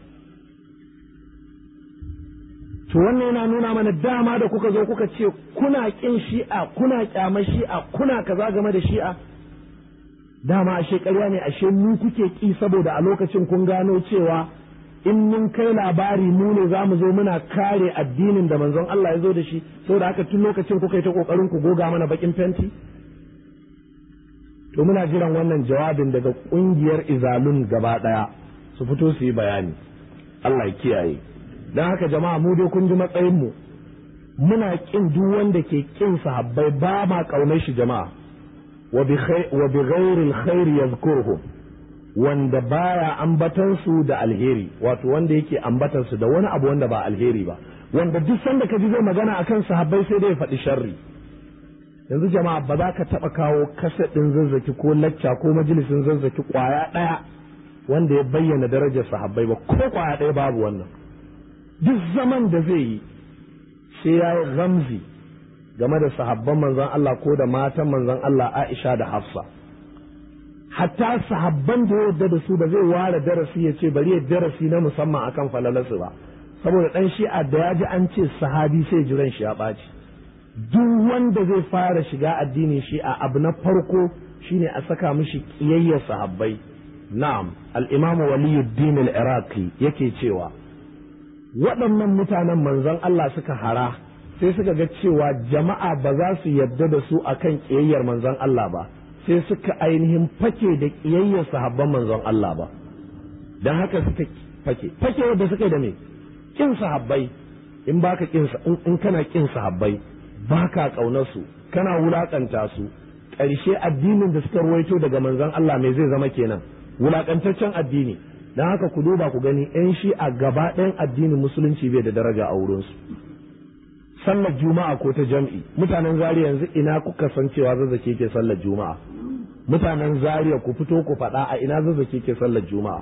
to wannan yana nuna mana dama da kuka zo kuka ce kuna ƙin shi'a kuna ƙyamar shi'a kuna kaza game da shi'a dama ashe ƙarya ne ashe mu kuke ƙi saboda a lokacin kun gano cewa in mun kai labari mu ne za mu zo muna kare addinin da manzon Allah ya zo da shi saboda haka tun lokacin kuka yi ta kokarin ku goga mana bakin fenti to muna jiran wannan jawabin daga kungiyar izalun gaba daya su fito su yi bayani Allah ya kiyaye dan haka jama'a mu dai kun ji matsayin mu muna kin duk wanda ke kin sahabbai ba ma kaunar shi jama'a wa bi ghairi alkhair yadhkuruhum wanda baya ambatan su da alheri wato wanda yake ambatan su da wani abu wanda ba alheri ba wanda duk sanda ka ji zai magana akan sahabbai sai dai ya faɗi sharri yanzu jama'a ba za ka taɓa kawo kaset ɗin zazzaki ko lacca ko majalisin zazzaki ƙwaya ɗaya wanda ya bayyana darajar sahabbai ba ko ƙwaya ɗaya babu wannan duk zaman da zai yi sai ya yi ramzi game da sahabban manzon Allah ko da matan manzon Allah Aisha da Hafsa hatta sahabban da ya yarda da su ba zai ware darasi ya ce bari ya darasi na musamman akan falalarsu ba saboda dan shi'a da ya ji an ce sahabi sai jiran shi ya ɓaci duk wanda zai fara shiga addinin shi'a abu na farko shine a saka mishi kiyayyar sahabbai na'am al-imamu waliyuddin al-iraqi yake cewa waɗannan mutanen manzon Allah suka hara sai suka ga cewa jama'a ba za su yarda da su akan kiyayyar manzon Allah ba sai suka ainihin fake da ƙiyayyar sahabban manzon Allah ba don haka suka fake fake wadda suka da me kin sahabbai in baka kin in kana kin sahabbai baka kaunar su kana wulakanta su ƙarshe addinin da suka ruwaito daga manzon Allah me zai zama kenan wulakantaccen addini don haka ku duba ku gani yan shi a gaba ɗayan addinin musulunci bai da daraja a wurinsu sallar juma'a ko ta jam'i mutanen zariya yanzu ina kuka san cewa zazzake ke sallar juma'a mutanen zariya ku fito ku faɗa a ina zazzake ke sallar juma'a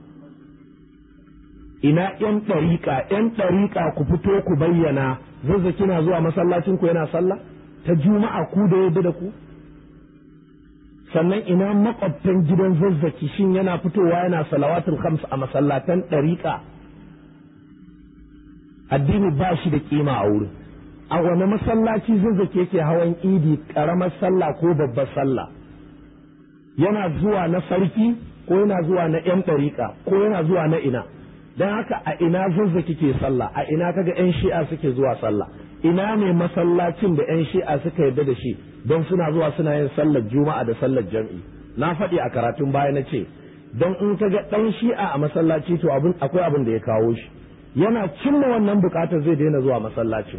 ina yan ɗariƙa yan ɗariƙa ku fito ku bayyana zazzaki na zuwa masallacin ku yana sallah ta juma'a ku da yadda da ku sannan ina makwabtan gidan zazzaki shin yana fitowa yana salawatul khams a masallatan ɗariƙa addini ba shi da kima a wurin a wani masallaci zazzaki yake hawan idi ƙaramar sallah ko babbar sallah yana zuwa na sarki ko yana zuwa na 'yan ɗariƙa ko yana zuwa na ina don haka a ina zazzaki ke sallah a ina kaga 'yan shi'a suke zuwa sallah ina ne masallacin da 'yan shi'a suka yarda da shi don suna zuwa suna yin sallar juma'a da sallar jam'i na faɗi a karatun baya na ce don in kaga ɗan shi'a a masallaci to abin akwai abin da ya kawo shi yana cimma wannan buƙatar zai daina zuwa masallacin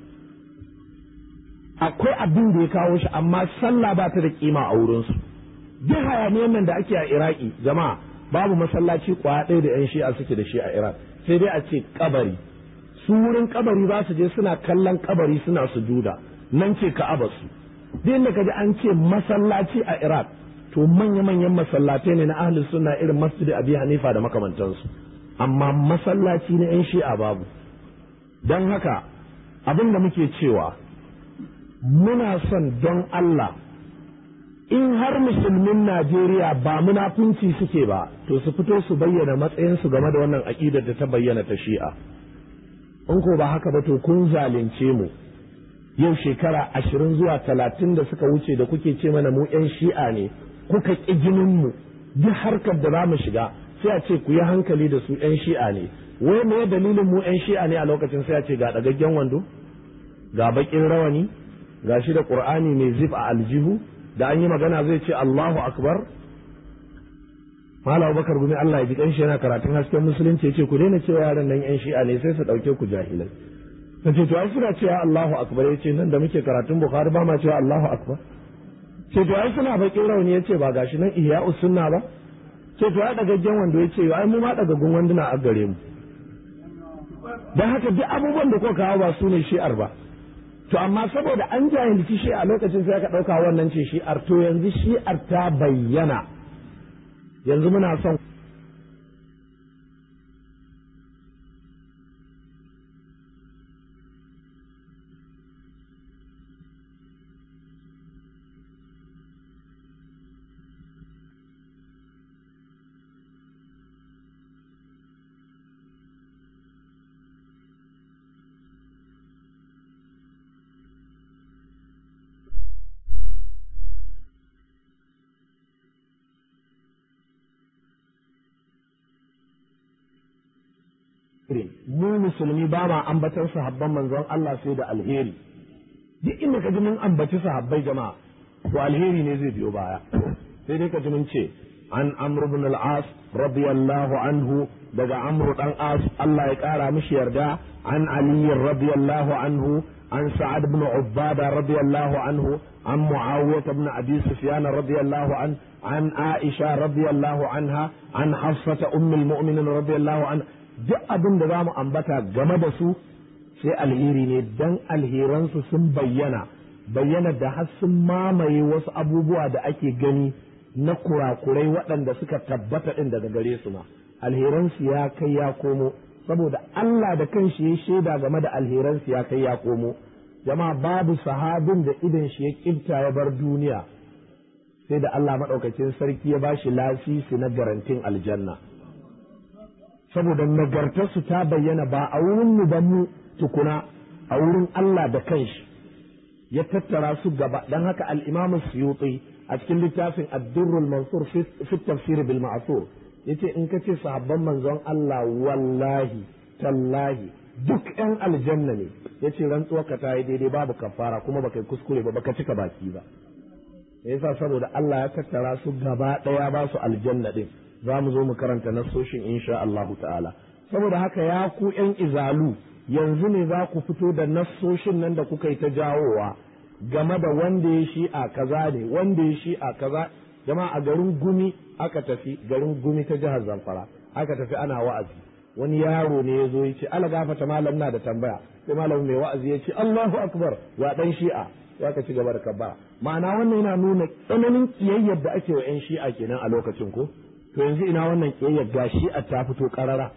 akwai abin da ya kawo shi amma sallah ba ta da kima a wurinsu duk hayaniyan nan da ake a iraki jama'a babu masallaci kwaya ɗaya da 'yan shi'a suke da shi a iraq sai dai a ce kabari su wurin kabari za su je suna kallon kabari suna sujuda nan ce ka'aba su duk inda ka ji an ce masallaci a iraq to manya-manyan masallatai ne na ahlus sunna irin masjid abi hanifa da makamantansu amma masallaci na 'yan shi'a babu don haka abin da muke cewa muna son don Allah in har musulmin Najeriya ba munafunci suke ba to su fito su bayyana matsayinsu game da wannan aƙidar da ta bayyana ta shi'a in ko ba haka ba to kun zalunce mu yau shekara ashirin zuwa talatin da suka wuce da kuke ce mana mu 'yan shi'a ne kuka ƙi jininmu duk harkar da za mu shiga sai a ce ku yi hankali da su 'yan shi'a ne wai me dalilin mu 'yan shi'a ne a lokacin sai a ce ga ɗagaggen wando ga baƙin rawani ga shi da ƙur'ani mai zif a aljihu da an yi magana zai ce Allahu akbar Malam Bakar Gumi Allah ya ji kanshi yana karatun hasken musulunci ya ce ku daina cewa yaran nan 'yan shi'a ne sai su ɗauke ku jahilai na ce to ai suna cewa Allahu akbar ya ce nan da muke karatun Bukhari ba ma cewa Allahu akbar ce to ai suna baƙin rauni ya ce ba gashi nan ihya'us sunna ba ce to ai dagaggen wando ya ce ai mu ma dagaggun wanduna a gare mu don haka duk abubuwan da kuka kawo ba su ne shi'ar ba to amma saboda an jahilci shi a lokacin sai aka ɗauka wannan ce shi'ar to yanzu shi'ar ta bayyana yanzu muna son mu musulmi ba ma ambatan sahabban manzon Allah sai da alheri duk inda ka ji mun ambaci sahabbai jama'a to alheri ne zai biyo baya sai dai ka ji mun ce an amr ibn al-as radiyallahu anhu daga amr dan as Allah ya kara mishi yarda an ali radiyallahu anhu an sa'ad ibn ubada radiyallahu anhu an muawiyah ibn abi sufyan radiyallahu an an aisha radiyallahu anha an hafsata ummul mu'minin radiyallahu anha duk abin da za mu ambata game da su sai alheri ne dan alheransu sun bayyana bayyana da har sun mamaye wasu abubuwa da ake gani na kurakurai waɗanda suka tabbata ɗin daga gare su ma alheransu ya kai ya komo saboda Allah da kanshi ya shaida game da alheransu ya kai ya komo jama'a babu sahabin da idan shi ya kibta ya bar duniya sai da Allah maɗaukacin sarki ya bashi lasisi na garantin aljanna saboda nagartarsu ta bayyana ba a wurin mu ba mu tukuna a wurin Allah da kanshi ya tattara su gaba dan haka al-Imam Suyuti a cikin littafin Ad-Durrul Mansur fi tafsir bil Ma'thur yace in ka ce sahabban manzon Allah wallahi tallahi duk ɗan aljanna ne yace rantsuwar ka ta yi daidai babu kafara kuma baka kuskure ba baka cika baki ba yasa saboda Allah ya tattara su gaba ɗaya ba su aljanna din za mu zo mu karanta nassoshin insha Allahu ta'ala saboda haka ya ku ƴan izalu yanzu ne za ku fito da nassoshin nan da kuka yi ta jawowa game da wanda ya shi a kaza ne wanda ya shi a kaza jama'a a garin gumi aka tafi garin gumi ta jihar zamfara aka tafi ana wa'azi wani yaro ne ya zo ya ce ala gafata malam na da tambaya sai malam mai wa'azi ya ce Allahu akbar wa dan shi'a ya ka ci gaba da kabbara ma'ana wannan yana nuna tsananin kiyayyar da ake wa 'yan shi'a kenan a lokacin ko to yanzu ina wannan ƙiyayyar gashi a ta fito ƙarara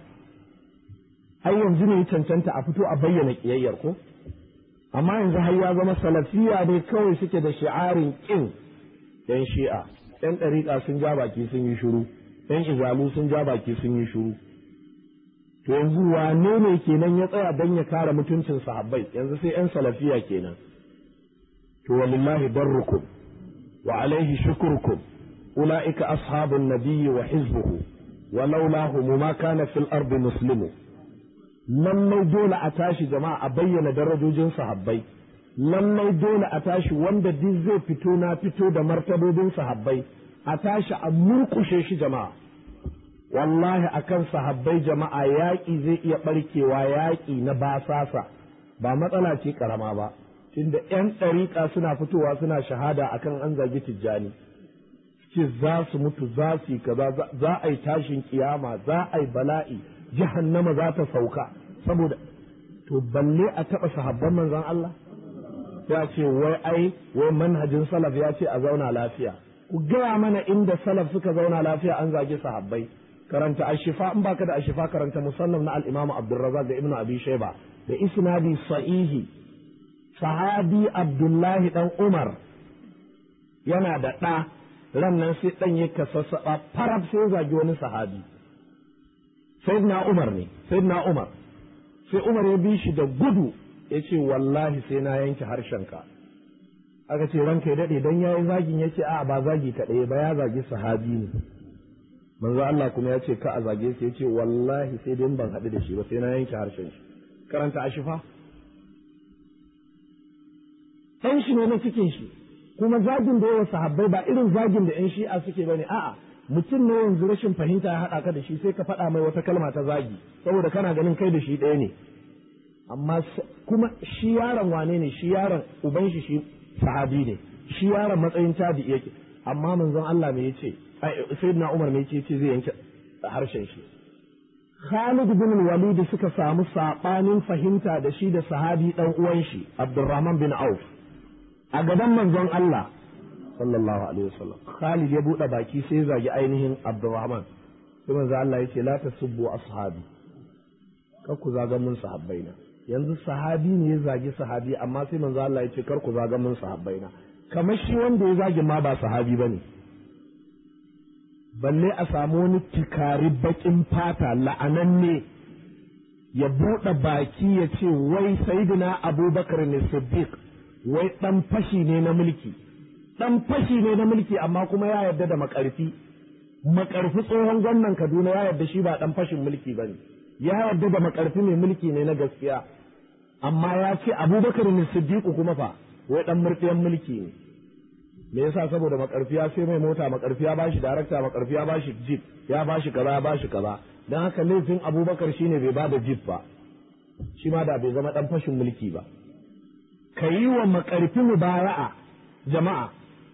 ai yanzu ne cancanta a fito a bayyana ƙiyayyar ko amma yanzu har ya zama salafiya ne kawai suke da shi'arin ƙin yan shi'a yan ɗariƙa sun ja baki sun yi shiru yan izalu sun ja baki sun yi shiru to yanzu wane ne kenan ya tsaya don ya kare mutuncin sahabbai yanzu sai yan salafiya kenan to walillahi darrukum wa alaihi shukrukum أولئك أصحاب النبي وحزبه ولولاهم ما كان في الأرض مسلم lallai dole a tashi jama'a a bayyana darajojin sahabbai lallai dole a tashi wanda duk zai fito na fito da martabobin sahabbai a tashi a murkushe shi jama'a wallahi akan sahabbai jama'a yaƙi zai iya ɓarkewa yaƙi na basasa ba matsala ce ƙarama ba tunda 'yan ɗariƙa suna fitowa suna shahada akan an zagi tijjani ce za su mutu za su yi kaza za a yi tashin kiyama za a yi bala'i jahannama za ta sauka saboda to balle a taɓa sahabban manzon Allah ya ce wai ai wai manhajin salaf ya ce a zauna lafiya ku gaya mana inda salaf suka zauna lafiya an zagi sahabbai karanta ashifa in baka da ashifa karanta musannaf na al-imam Abdurrazzaq da Ibn Abi Shayba da isnadi sahihi sahabi Abdullahi dan Umar yana da ɗa ran nan sai ɗan ya kasassaɓa farab sai zagi wani sahabi sayyidina Umar ne sayyidina Umar sai Umar ya bi shi da gudu ya ce wallahi sai na yanke harshenka aka ce ranka ya daɗe don ya yi zagin ya ce a ba zagi kaɗai ba ya zagi sahabi ne manzo Allah kuma ya ce ka a zage shi ya ce wallahi sai dai ban haɗu da shi ba sai na yanke harshen shi karanta ashifa ɗan shi ne na cikin shi kuma zagin da yawa sahabbai ba irin zagin da 'yan shi'a suke bane a'a mutum ne yanzu rashin fahimta ya haɗa ka da shi sai ka faɗa mai wata kalma ta zagi saboda kana ganin kai da shi ɗaya ne amma kuma shi yaron wane ne shi yaron uban shi shi sahabi ne shi yaron matsayin tabi yake amma manzon Allah me yace sayyidina Umar me yace yace zai yanke harshen shi Khalid bin Walid suka samu sabanin fahimta da shi da sahabi dan uwan shi Abdurrahman bin Auf a gaban manzon Allah sallallahu alaihi wasallam Khalid ya bude baki sai ya zagi ainihin Abdurrahman sai manzon Allah yace la tasubbu ashabi kar ku zaga mun sahabbaina yanzu sahabi ne ya zagi sahabi amma sai manzo Allah ya ce kar ku zaga mun sahabbai na kamar shi wanda ya zagi ma ba sahabi bane balle a samu wani tikari bakin fata la'ananne ya buɗe baki ya ce wai sayyidina abubakar ne siddiq wai dan fashi ne na mulki dan fashi ne na mulki amma kuma ya yarda da makarfi makarfi tsohon gwamnan kaduna ya yarda shi ba dan fashin mulki bane ya yarda da makarfi mai mulki ne na gaskiya amma ya ce abubakar ne siddiqu kuma fa wai dan murɗiyan mulki ne me yasa saboda makarfi ya sai mai mota makarfi ya bashi darakta makarfi ya bashi jeep ya bashi kaza ya bashi kaza dan haka laifin abubakar shine bai bada jeep ba shi ma da bai zama dan fashin mulki ba ka yi wa makarfi mubara'a jama'a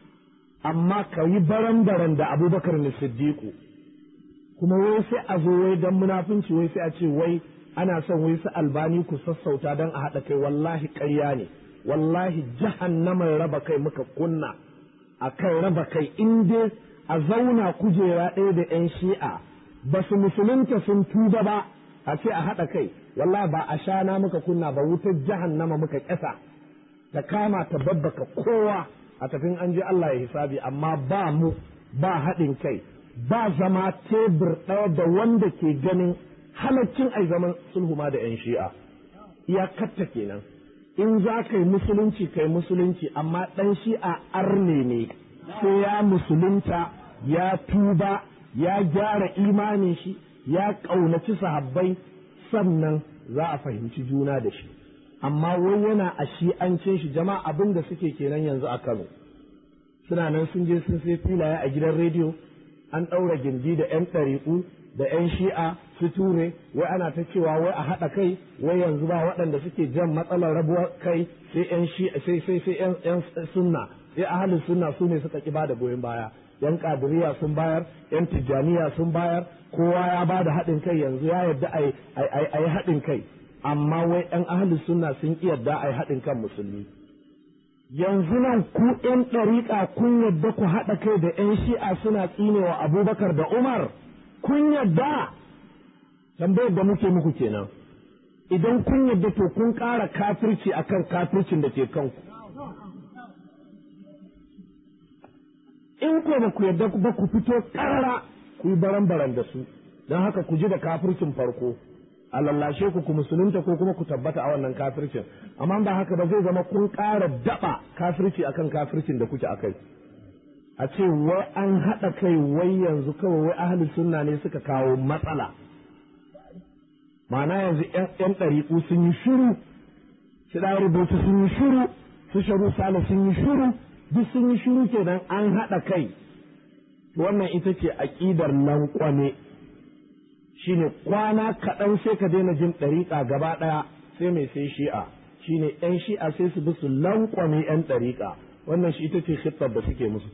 amma ka yi baran-baran da abubakar ne siddiqu kuma wai sai a zo wai dan munafunci wai sai a ce wai ana son wai su albani ku sassauta dan a haɗa kai wallahi ƙarya ne wallahi jahannaman raba kai muka kunna a kan raba kai in dai a zauna kujera ɗaya da 'yan shi'a ba su musulunta sun tuba ba a ce a haɗa kai wallahi ba a shana muka kunna ba wutar jahannama muka ƙyasa ta kama ta babbaka kowa a tafin an ji Allah ya hisabi amma ba mu ba haɗin kai ba zama tebur ɗaya da wanda ke ganin halaccin ai zaman sulhu ma da 'yan shi'a iyakatta kenan in za ka yi musulunci kai musulunci amma ɗan shi'a arne ne sai ya musulunta ya tuba ya gyara imanin shi ya ƙaunaci sahabbai sannan za a fahimci juna da shi amma wai yana a shi'ancin shi jama'a abin da suke kenan yanzu a Kano suna nan sun je sun sai filaye a gidan rediyo an ɗaura gindi da 'yan ɗariƙu da 'yan shi'a su ture wai ana ta cewa wai a haɗa kai wai yanzu ba waɗanda suke jan matsalar rabuwar kai sai 'yan shi'a sai sai sai 'yan sunna sai ahalin sunna su ne suka ƙi bada goyon baya 'yan kadiriya sun bayar 'yan tijjaniya sun bayar kowa ya ba da haɗin kai yanzu ya yarda a yi haɗin kai amma wai 'yan ahalin sunna sun ƙi yarda a yi haɗin kan musulmi yanzu nan ku ‘yan ɗariƙa kun yadda ku haɗa kai da ‘yan shi'a suna tsinewa abubakar da umar kun yadda tambayar da muke muku kenan idan kun yadda to kun ƙara kafirci akan kafircin da ke kanku in ko ba ku yadda ba ku fito ƙarara ku yi baran-baran da su don haka ku ji da kafircin farko a lallashe ku ku musulunta ko kuma ku tabbata a wannan kafircin amma ba haka ba zai zama kun ƙara daɓa kafirci akan kafircin da kuke akai a ce wai an haɗa kai wai yanzu kawai wai ahli sunna ne suka kawo matsala ma'ana yanzu yan ɗariƙu sun yi shiru su ɗan rubutu sun yi shiru su sharu sale sun yi shiru duk sun yi shiru kenan an haɗa kai wannan ita ce aƙidar lanƙwane shine kwana kaɗan sai ka daina jin ɗariƙa gaba ɗaya sai mai sai shi'a shine ‘yan shi'a sai su bi su lankwame ‘yan ɗariƙa wannan shi ita ce khittar da suke musu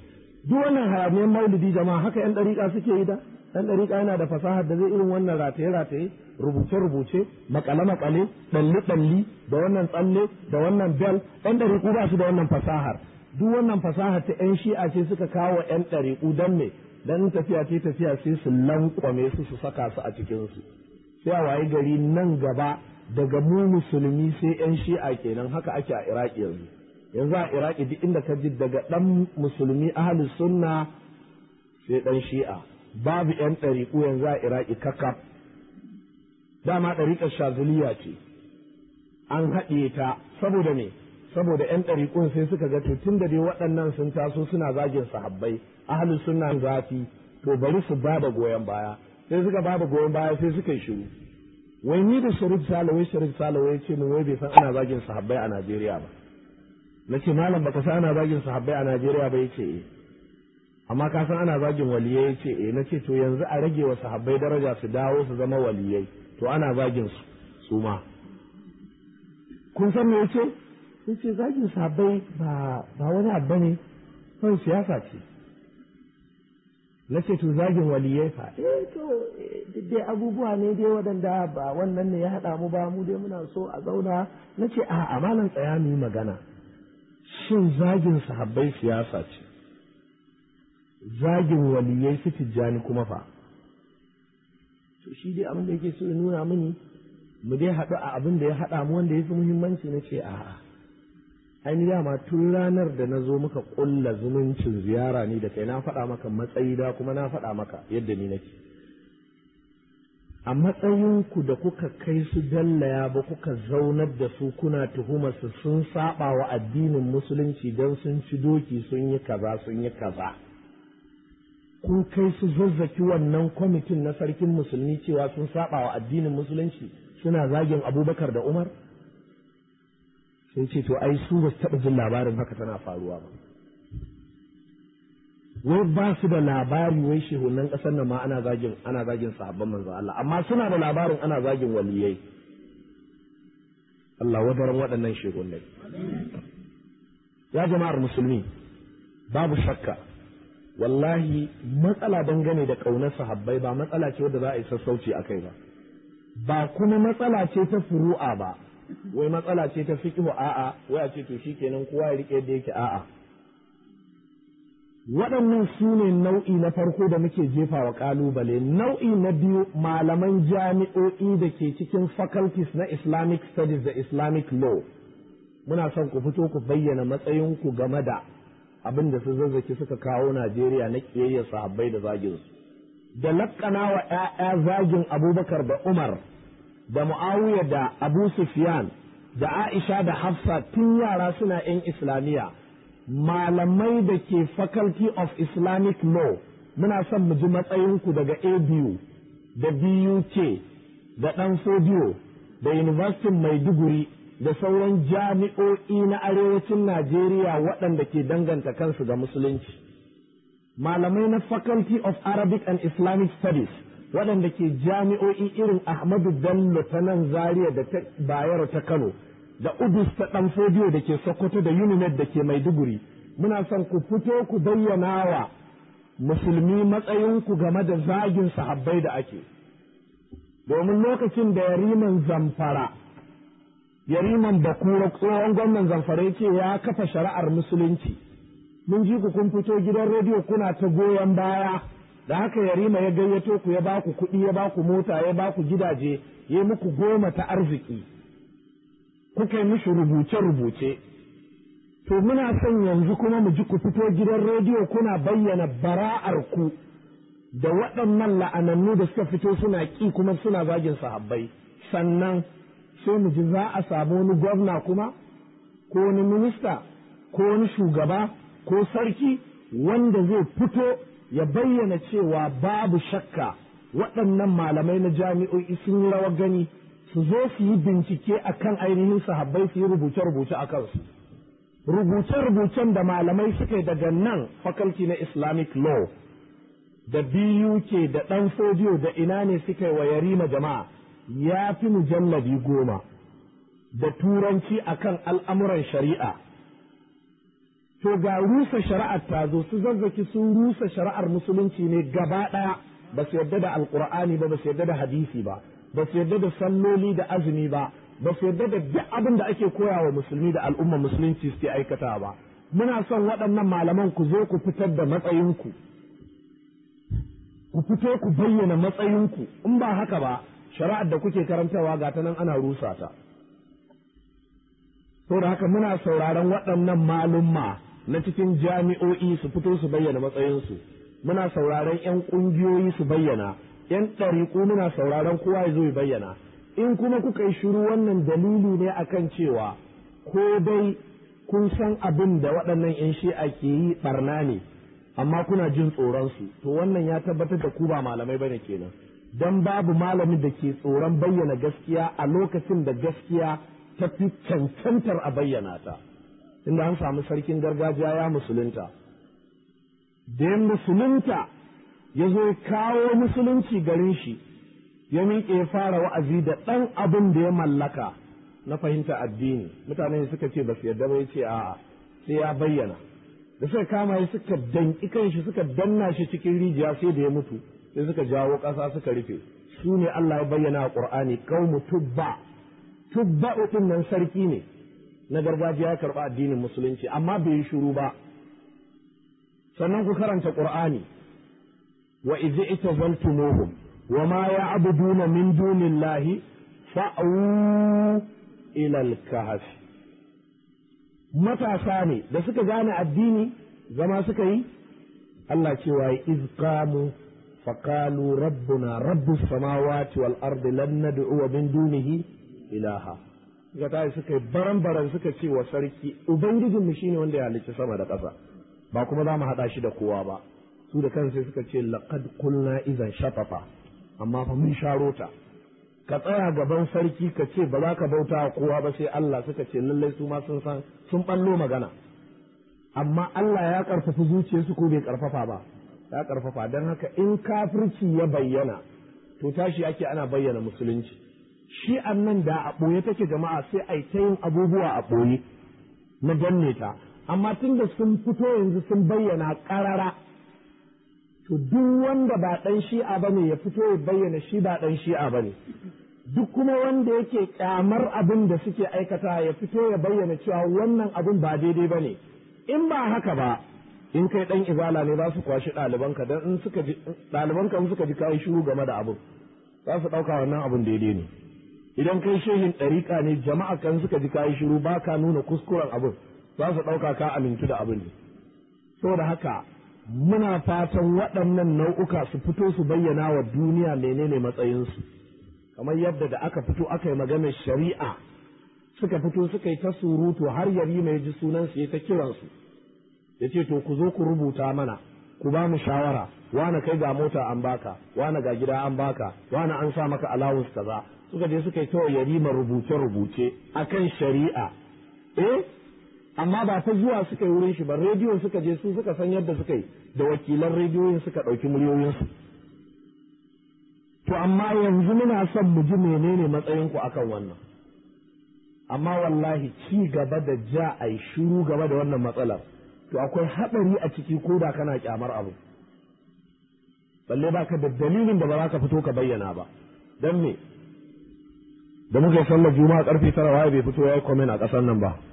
duk wannan haramiyar maulidi jama'a haka yan ɗariƙa suke yi da ɗan ɗariƙa yana da fasahar da zai irin wannan rataye-rataye rubuce-rubuce makale-makale ɗalli-ɗalli da wannan tsalle da wannan bel ɗan ɗariƙu ba su da wannan fasahar duk wannan fasahar ta yan shi'a ce suka kawo yan ɗariƙu don me dan tafiya ce tafiya sai su lankwame su su saka su a cikinsu sai a wayi gari nan gaba daga mu musulmi sai yan shi'a kenan haka ake a iraki yanzu yanzu a iraki duk inda ka ji daga ɗan musulmi ahalus sunna sai ɗan shi'a babu yan ɗariƙu yanzu a iraki kakaf dama ɗariƙar shazuliya ce an haɗe ta saboda me saboda yan ɗariƙun sai suka ga tun da dai waɗannan sun taso suna zagin sahabbai ahalus sunna zafi to bari su ba da goyon baya sai suka ba da goyon baya sai suka yi shiru wai ni da sharif salawai sharif salawai ce min wai bai san ana zagin sahabbai a najeriya ba na ce malam baka san ana zagin sahabbai a Najeriya ba yace eh amma ka san ana zagin waliyai yace eh na ce to yanzu a rage wa sahabbai daraja su dawo su zama waliyai to ana zagin su su ma kun san me yace yace zagin sahabbai ba ba wani abu ne kawai siyasa ce na ce to zagin waliyai fa eh to duk dai abubuwa ne dai waɗanda ba wannan ne ya haɗa mu ba mu dai muna so a zauna na ce a amalan tsaya mu yi magana shin zagin sahabbai siyasa ce zagin waliyai su tijjani kuma fa to shi dai abin da yake so ya nuna mini mu dai haɗu a abin da ya haɗa mu wanda ya fi muhimmanci na ce a'a ainihin dama tun ranar da na zo muka ƙulla zumuncin ziyara ni da kai na faɗa maka matsayi da kuma na faɗa maka yadda ni nake a matsayinku da kuka kai su dallaya ba kuka zaunar da su kuna tuhumarsu sun saba wa addinin musulunci don sun ci doki sun yi kaza sun yi kaza kun kai su zazzaki wannan kwamitin na sarkin musulmi cewa sun saba wa addinin musulunci suna zagin abubakar da umar sai ce to ai su ba su taɓa jin labarin haka tana faruwa ba wai ba su da labari wai shehunan ƙasar nan ma ana zagin ana zagin sahabban manzo Allah amma suna da labarin ana zagin waliyai Allah wadaran waɗannan shehunai ya jama'ar musulmi babu shakka wallahi matsala dangane da ƙaunar sahabbai ba matsala ce wadda za a yi sassauci a kai ba ba kuma matsala ce ta furu'a ba wai matsala ce ta fiqhu a'a wai a ce to shikenan kowa ya rike yadda yake a'a waɗannan su ne nau'i na farko da muke jefa wa ƙalubale nau'i na biyu malaman jami'o'i da ke cikin faculties na islamic studies da islamic law muna son ku fito ku bayyana matsayinku game da abin da su zazzaki suka kawo najeriya na ƙiyayya sahabbai da zagin su da laƙana wa 'ya'ya zagin abubakar da umar da mu'awiya da abu sufyan da aisha da hafsa tun yara suna 'yan islamiyya malamai da ke faculty of islamic law muna son mu ji matsayinku daga abu da buk da ɗan fodiyo da university maiduguri da sauran jami'o'i na arewacin najeriya waɗanda ke danganta kansu ga musulunci malamai na faculty of arabic and islamic studies waɗanda ke jami'o'i irin ahmadu bello ta nan zaria da ta bayero ta kano da udus ta ɗan fodiyo da ke sokoto da unimed da ke maiduguri muna son ku fito ku bayyana wa musulmi matsayinku game da zagin sahabbai da ake domin lokacin da yariman zamfara yariman bakura tsohon gwamnan zamfara ce ya kafa shari'ar musulunci mun ji ku kun fito gidan rediyo kuna ta goyon baya da haka yarima ya gayyato ku ya ba ku kuɗi ya ba ku mota ya ba ku gidaje ya muku goma ta arziki kuka yi mishi rubuce-rubuce to muna son yanzu kuma mu ji ku fito gidan rediyo kuna bayyana bara'ar ku da waɗannan la'anannu da suka fito suna ƙi kuma suna zagin sahabbai sannan sai mu ji za a samu wani gwamna kuma ko wani minista ko wani shugaba ko sarki wanda zai fito ya bayyana cewa babu shakka waɗannan malamai na jami'o'i sun yi rawar gani su zo su yi bincike a kan ainihin sahabbai su yi rubuce-rubuce a kansu. Rubuce-rubucen da malamai suka yi daga nan faculty na Islamic law da BUK da ɗan fodiyo da ina ne suka yi wa yarima jama'a ya fi mujallabi goma da turanci akan al'amuran shari'a. to ga rusa shari'ar ta zo su zazzaki sun rusa shari'ar musulunci ne gaba ɗaya ba su yarda da alkur'ani ba ba su yarda da hadisi ba ba su yarda da salloli da azumi ba ba su yarda da duk abin da ake koya wa musulmi da al'umma musulunci suke aikata ba muna son waɗannan malaman ku zo ku fitar da matsayinku ku fito ku bayyana matsayinku in ba haka ba shari'ar da kuke karantawa ga ta nan ana rusa ta saboda haka muna sauraron waɗannan malumma na cikin jami'o'i su fito su bayyana matsayinsu muna sauraron 'yan ƙungiyoyi su bayyana 'yan ɗariƙu muna sauraron kowa ya zo ya bayyana in kuma kuka yi shiru wannan dalili ne akan cewa ko dai kun san abin da waɗannan 'yan shi'a ke yi ɓarna ne amma kuna jin tsoronsu to wannan ya tabbatar da ku ba malamai bane kenan dan babu malamin da ke tsoron bayyana gaskiya a lokacin da gaskiya ta fi cancantar a bayyana ta inda an samu sarkin gargajiya ya musulunta da ya musulunta ya zo kawo musulunci garin shi ya miƙe ya fara wa'azi da ɗan abin da ya mallaka na fahimta addini mutane suka ce ba su yarda ba ya ce a'a sai ya bayyana da suka kama shi suka danki kanshi suka danna shi cikin rijiya sai da ya mutu sai suka jawo ƙasa suka rufe su ne Allah ya bayyana a Qur'ani qaumu tubba tubba din nan sarki ne na gargajiya ya karɓa addinin musulunci amma bai yi shiru ba sannan ku karanta Qur'ani wa idh itazaltumuhum wa ma ya'buduna min dunillahi fa'u ila al-kahfi matasa ne da suka gane addini zama suka yi Allah cewa yi izqamu faqalu rabbuna rabbus samawati wal ardi lan nad'u min dunihi ilaha suka tayi suka yi baran baran suka ce wa sarki ubangijinmu shine wanda ya halicci sama da ƙasa ba kuma za mu haɗa shi da kowa ba su da kansu suka ce laqad qulna idan shatafa amma fa mun sharo ta ka tsaya gaban sarki ka ce ba za ka bauta wa kowa ba sai Allah suka ce lallai su ma sun san sun ballo magana amma Allah ya karfafa zuciyarsu ko bai karfafa ba ya karfafa don haka in kafirci ya bayyana to tashi ake ana bayyana musulunci shi nan da a ɓoye take jama'a sai a ta yin abubuwa a ɓoye na danne ta amma tun da sun fito yanzu sun bayyana ƙarara to duk wanda ba ɗan shi'a ba ne ya fito ya bayyana shi ba ɗan shi'a ba ne duk kuma wanda yake ƙyamar abin da suke aikata ya fito ya bayyana cewa wannan abin ba daidai ba ne in ba haka ba in kai ɗan izala ne za su kwashi ɗalibanka don in suka ji ɗalibanka in suka ji kayi shiru game da abin za su ɗauka wannan abin daidai ne idan kai shehin ɗariƙa ne jama'a kan suka ji kayi shiru ba ka nuna kuskuren abin za su ɗauka ka amintu da abin ne saboda haka muna fatan waɗannan nau'uka su fito su bayyana wa duniya menene matsayinsu kamar yadda da aka fito aka yi maganar shari'a suka fito suka yi ta surutu har yari mai ji sunansu ya ta kiransu ya ce to ku zo ku rubuta mana ku ba mu shawara wane kai ga mota an baka wane ga gida an baka wane an sa maka alawus kaza suka je suka yi ta yari ma rubuce-rubuce akan shari'a eh amma ba ta zuwa suka yi wurin shi ba rediyo suka je su suka san yadda suka yi da wakilan rediyoyin suka ɗauki muryoyinsu to amma yanzu muna son mu ji menene matsayinku akan wannan amma wallahi ci gaba da ja a yi shiru gaba da wannan matsalar to akwai haɗari a ciki ko da kana kyamar abu balle ba ka da dalilin da ba za ka fito ka bayyana ba don me da muka yi sallar juma'a karfe tara waye bai fito ya yi komen a ƙasar nan ba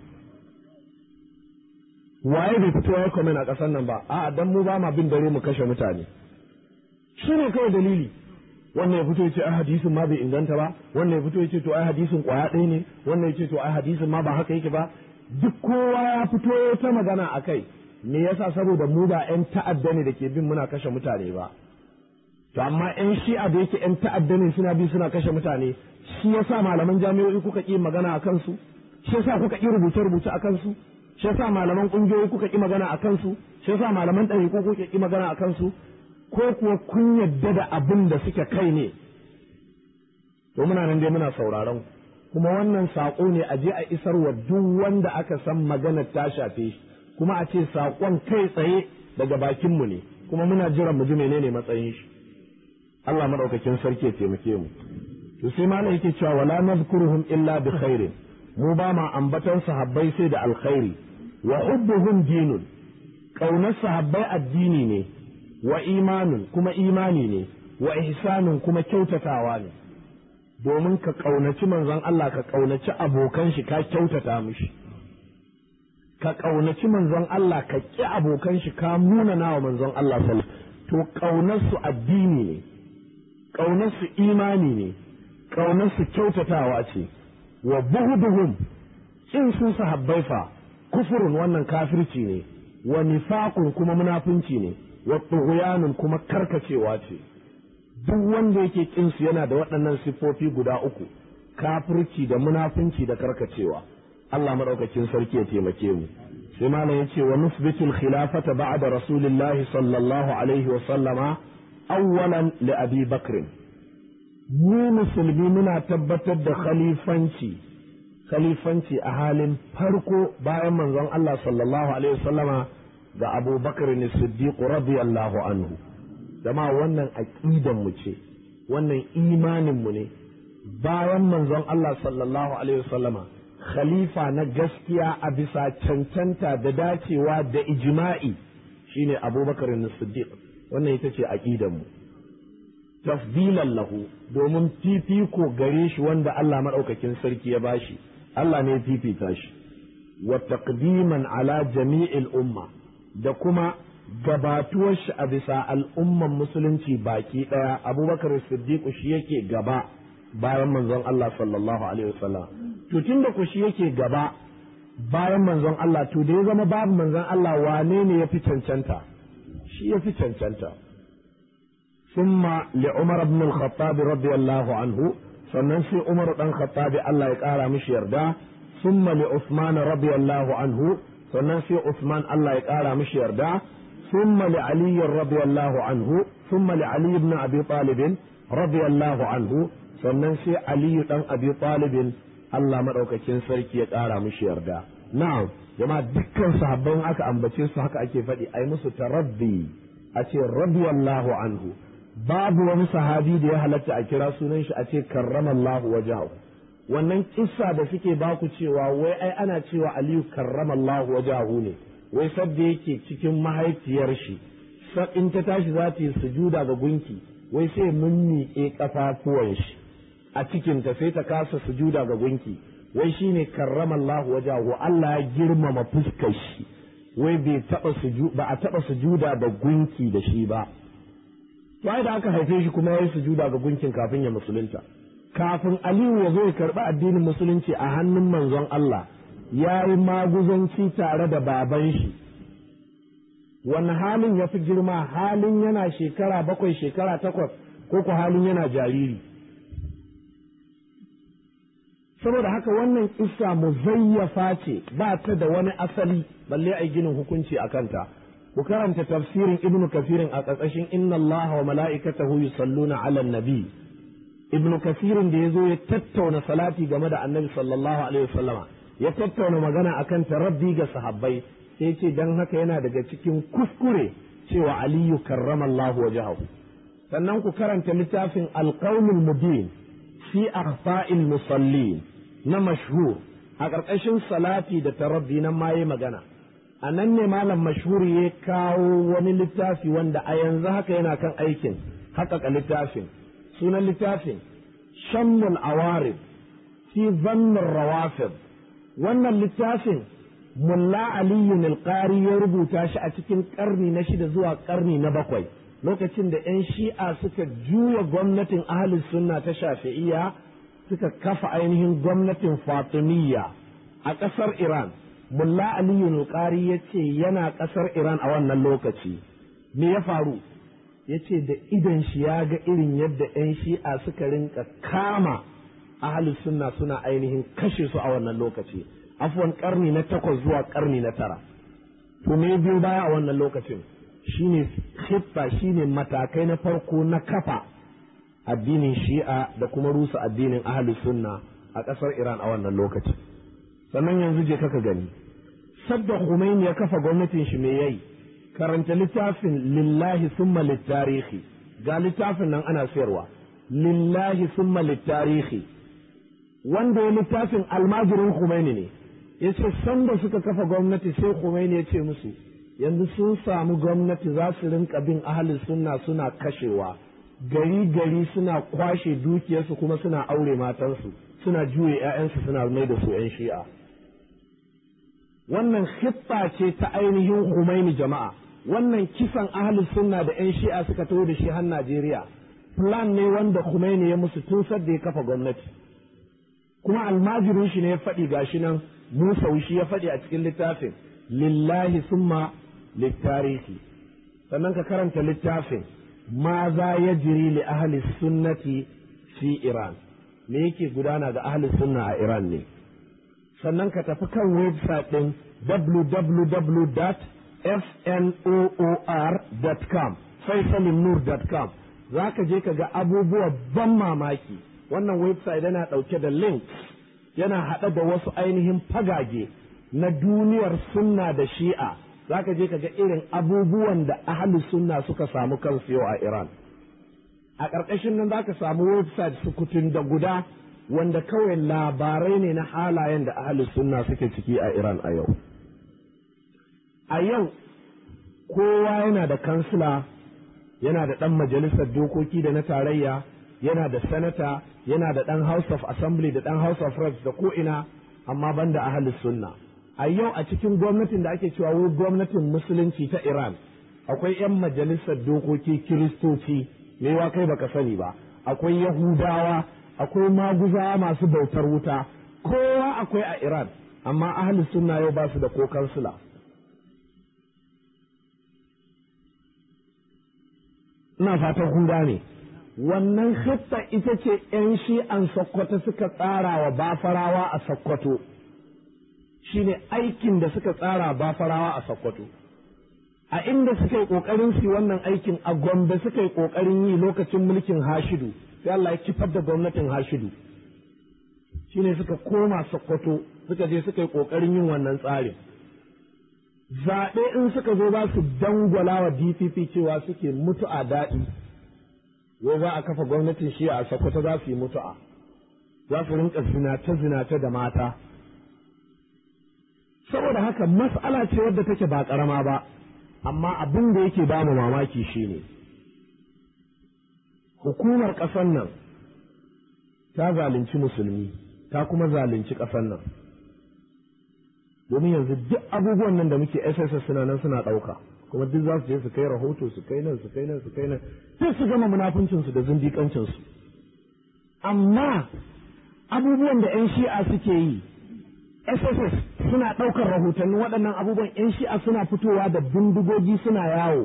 waye bai fito ya komen a ƙasar nan ba a'a dan mu ba ma bin dare mu kashe mutane shi ne kawai dalili wannan ya fito ya ce ai hadisin ma bai inganta ba wannan ya fito ya ce to ai hadisin kwaya ɗaya ne wannan ya ce to ai hadisin ma ba haka yake ba duk kowa ya fito ta magana a kai me yasa saboda mu ba yan ta'adda ne da ke bin muna kashe mutane ba to amma yan shi'a da yake yan ta'adda ne suna bi suna kashe mutane shi yasa malaman jami'o'i kuka ƙi magana a kansu shi yasa kuka ƙi rubuce-rubuce a kansu shi yasa malaman kungiyoyi kuka ki magana a kansu shi yasa malaman ɗari ko kuka ki magana a kansu ko kuwa kun yadda da abin da suke kai ne to muna nan dai muna sauraron kuma wannan saƙo ne a je a isar wa duk wanda aka san maganar ta shafe shi kuma a ce saƙon kai tsaye daga bakinmu ne kuma muna jiran mu ji menene matsayin shi Allah madaukakin sarki ya taimake mu to sai malam yake cewa wala nazkuruhum illa bi khairin mu ba ma ambatan sahabbai sai da alkhairi wa hubbuhum dinun ƙaunar sahabbai addini ne wa imanun kuma imani ne wa ihsanun kuma kyautatawa ne domin ka ƙaunaci manzon Allah ka ƙaunaci abokan shi ka kyautata mishi ka ƙaunaci manzon Allah ka ƙi abokan shi ka munana wa manzon Allah sallallahu to ƙaunarsu addini ne ƙaunarsu imani ne ƙaunarsu kyautatawa ce wa buhuduhum in su sahabbai fa kufurin wannan kafirci ne wa nifaqun kuma munafunci ne wa tughyanun kuma karkacewa ce duk wanda yake kin su yana da waɗannan siffofi guda uku kafirci da munafunci da karkacewa Allah madaukakin sarki ya taimake mu sai malam yace wa nusbitul khilafata ba'da rasulillahi sallallahu alaihi wa sallama awwalan li abi bakr mu musulmi muna tabbatar da khalifanci khalifanci a halin farko bayan manzon Allah sallallahu alaihi wasallama ga Abu Bakar ne Siddiq radiyallahu anhu dama wannan aqidan mu ce wannan imanin mu ne bayan manzon Allah sallallahu alaihi wasallama khalifa na gaskiya a bisa cancanta da dacewa da ijma'i shine Abu Bakar ne Siddiq wannan ita ce aqidan mu tafdilan lahu domin fifiko gare shi wanda Allah madaukakin sarki ya bashi Allah ne fifita shi wa taqdiman ala jami'il umma da kuma gabatuwar shi a bisa al'umman musulunci baki daya abubakar siddiq shi yake gaba bayan manzon Allah sallallahu alaihi wasallam to tunda ku shi yake gaba bayan manzon Allah to da ya zama babu manzon Allah wane ne ya fi cancanta shi ya fi cancanta ثم لعمر بن الخطاب رضي الله عنه sannan sai Umar dan Khattabi Allah ya ƙara mishi yarda summa li Usman radiyallahu anhu sannan sai Usman Allah ya ƙara mishi yarda summa li Ali radiyallahu anhu summa li Ali ibn Abi Talib radiyallahu anhu sannan sai Ali dan Abi Talib Allah madaukakin sarki ya ƙara mishi yarda na'am jama'a dukkan sahabban aka ambace su haka ake faɗi ai musu tarabbi a ce radiyallahu anhu babu wani sahabi da ya halatta a kira sunan shi a ce karramallahu wajahu wannan kissa da suke baku cewa wai ai ana cewa aliyu karramallahu wajahu ne wai sadda yake cikin mahaifiyar shi in ta tashi za ta yi sujuda ga gunki wai sai mummiƙe kafafuwan shi a cikinta sai ta kasa sujuda ga gunki wai shine karramallahu wajahu Allah ya girmama fuskar shi wai bai taba ba a taba sujuda da gunki da shi ba wai da aka haife shi kuma ya yi sujuda ga gunkin kafin ya musulunta kafin aliyu ya zo ya karɓi addinin musulunci a hannun manzon Allah ya yi maguzanci tare da baban shi wani halin ya fi girma halin yana shekara bakwai shekara takwas ko ku halin yana jariri saboda haka wannan kissa muzayyafa ce ba ta da wani asali balle a ginin hukunci a kanta ku karanta tafsirin ibnu kafirin a ƙarƙashin inna allaha wa mala'ikatahu yusalluna ala nabi ibnu kafirin da ya zo ya tattauna salati game da annabi sallallahu alaihi wasallama ya tattauna magana akan tarabbi ga sahabbai sai ce dan haka yana daga cikin kuskure cewa aliyu karramallahu wajhahu sannan ku karanta littafin alqaulul mubin fi akhfa'il musallin na mashhur a ƙarƙashin salati da tarabbi nan ma yi magana a nan ne malam mashhur ya kawo wani littafi wanda a yanzu haka yana kan aikin haƙaƙa littafin sunan littafin shammul awarib fi zannin rawafid wannan littafin mulla aliyu nilƙari ya rubuta shi a cikin ƙarni na shida zuwa ƙarni na bakwai lokacin da 'yan shi'a suka juya gwamnatin ahalin sunna ta shafi'iyya suka kafa ainihin gwamnatin fatimiyya a ƙasar iran mulla aliyu nilƙari ya ce yana ƙasar iran a wannan lokaci me ya faru ya ce da idan shi ya ga irin yadda 'yan shi'a suka rinka kama ahalus sunna suna ainihin kashe su a wannan lokaci afwan karni na takwas zuwa karni na tara to me biyu baya a wannan lokacin shine khitta shine matakai na farko na kafa addinin shi'a da kuma rusa addinin ahalus sunna a ƙasar iran a wannan lokaci sannan yanzu je kaka gani sadda Khomeini ya kafa gwamnatin shi me yayi karanta littafin lillahi summa littarihi ga littafin nan ana sayarwa lillahi summa littarihi wanda ya littafin almajirin Khomeini ne ya ce sanda suka kafa gwamnati sai Khomeini ya ce musu yanzu sun samu gwamnati za su rinka bin ahalin sunna suna kashewa gari gari suna kwashe dukiyarsu kuma suna aure matansu suna juye 'ya'yansu suna mai da su 'yan shi'a wannan hitta ce ta ainihin Khomeini jama'a wannan kisan ahalin sunna da 'yan shi'a suka taho da shi har Najeriya plan ne wanda Khomeini ya musu tun sadda ya kafa gwamnati kuma almajirin shi ne ya faɗi gashi nan Musa shi ya faɗi a cikin littafin lillahi summa littarihi sannan ka karanta littafin ma za ya jiri li ahli sunnati fi Iran me yake gudana ga ahli sunna a Iran ne sannan ka tafi kan website ɗin www.fnoor.com faisalinur.com za ka je ka ga abubuwa ban mamaki wannan website yana ɗauke da links yana haɗa da wasu ainihin fagage na duniyar sunna da shi'a za ka je ka ga irin abubuwan da ahli sunna suka samu kansu yau a Iran a ƙarƙashin nan za ka samu website sukutun da guda wanda kawai labarai ne na halayen da ahli sunna suke ciki a Iran a yau a yau kowa yana da kansila yana da ɗan majalisar dokoki da na tarayya yana da sanata yana da ɗan house of assembly da ɗan house of reps da ko'ina amma banda ahalus sunna a yau a cikin gwamnatin da ake cewa wai gwamnatin musulunci ta iran akwai 'yan majalisar dokoki kiristoci mewa kai baka sani ba akwai yahudawa akwai maguzawa masu bautar wuta kowa akwai a iran amma ahalus sunna yau ba su da ko kansila ina fatan kun gane wannan hitta ita ce 'yan shi'an sokoto suka tsara wa bafarawa a sokoto shine aikin da suka tsara bafarawa a sokoto a inda suka yi ƙoƙarin su wannan aikin a gombe suka yi ƙoƙarin yi lokacin mulkin hashidu sai Allah ya kifar da gwamnatin hashidu shine suka koma sokoto suka je suka yi ƙoƙarin yin wannan tsarin zaɓe in suka zo ba su dangwala wa DPP cewa suke mutu'a daɗi, wai za a kafa gwamnatin shi a Sokoto za su yi mutu'a, za su rinka zinace-zinace da mata. Saboda haka mas'ala ce wadda take ba ƙarama ba, amma abin da yake ba mu mamaki shi ne, hukumar ƙasar nan ta zalunci musulmi, ta kuma zalunci ƙasar nan. domin yanzu duk abubuwan nan da muke SSS suna nan suna ɗauka kuma duk za su je su kai rahoto su kai nan su kai nan su kai nan sai su gama munafuncinsu da zindiƙancinsu amma abubuwan da 'yan shi'a suke yi SSS suna ɗaukar rahotanni waɗannan abubuwan 'yan shi'a suna fitowa da bindigogi suna yawo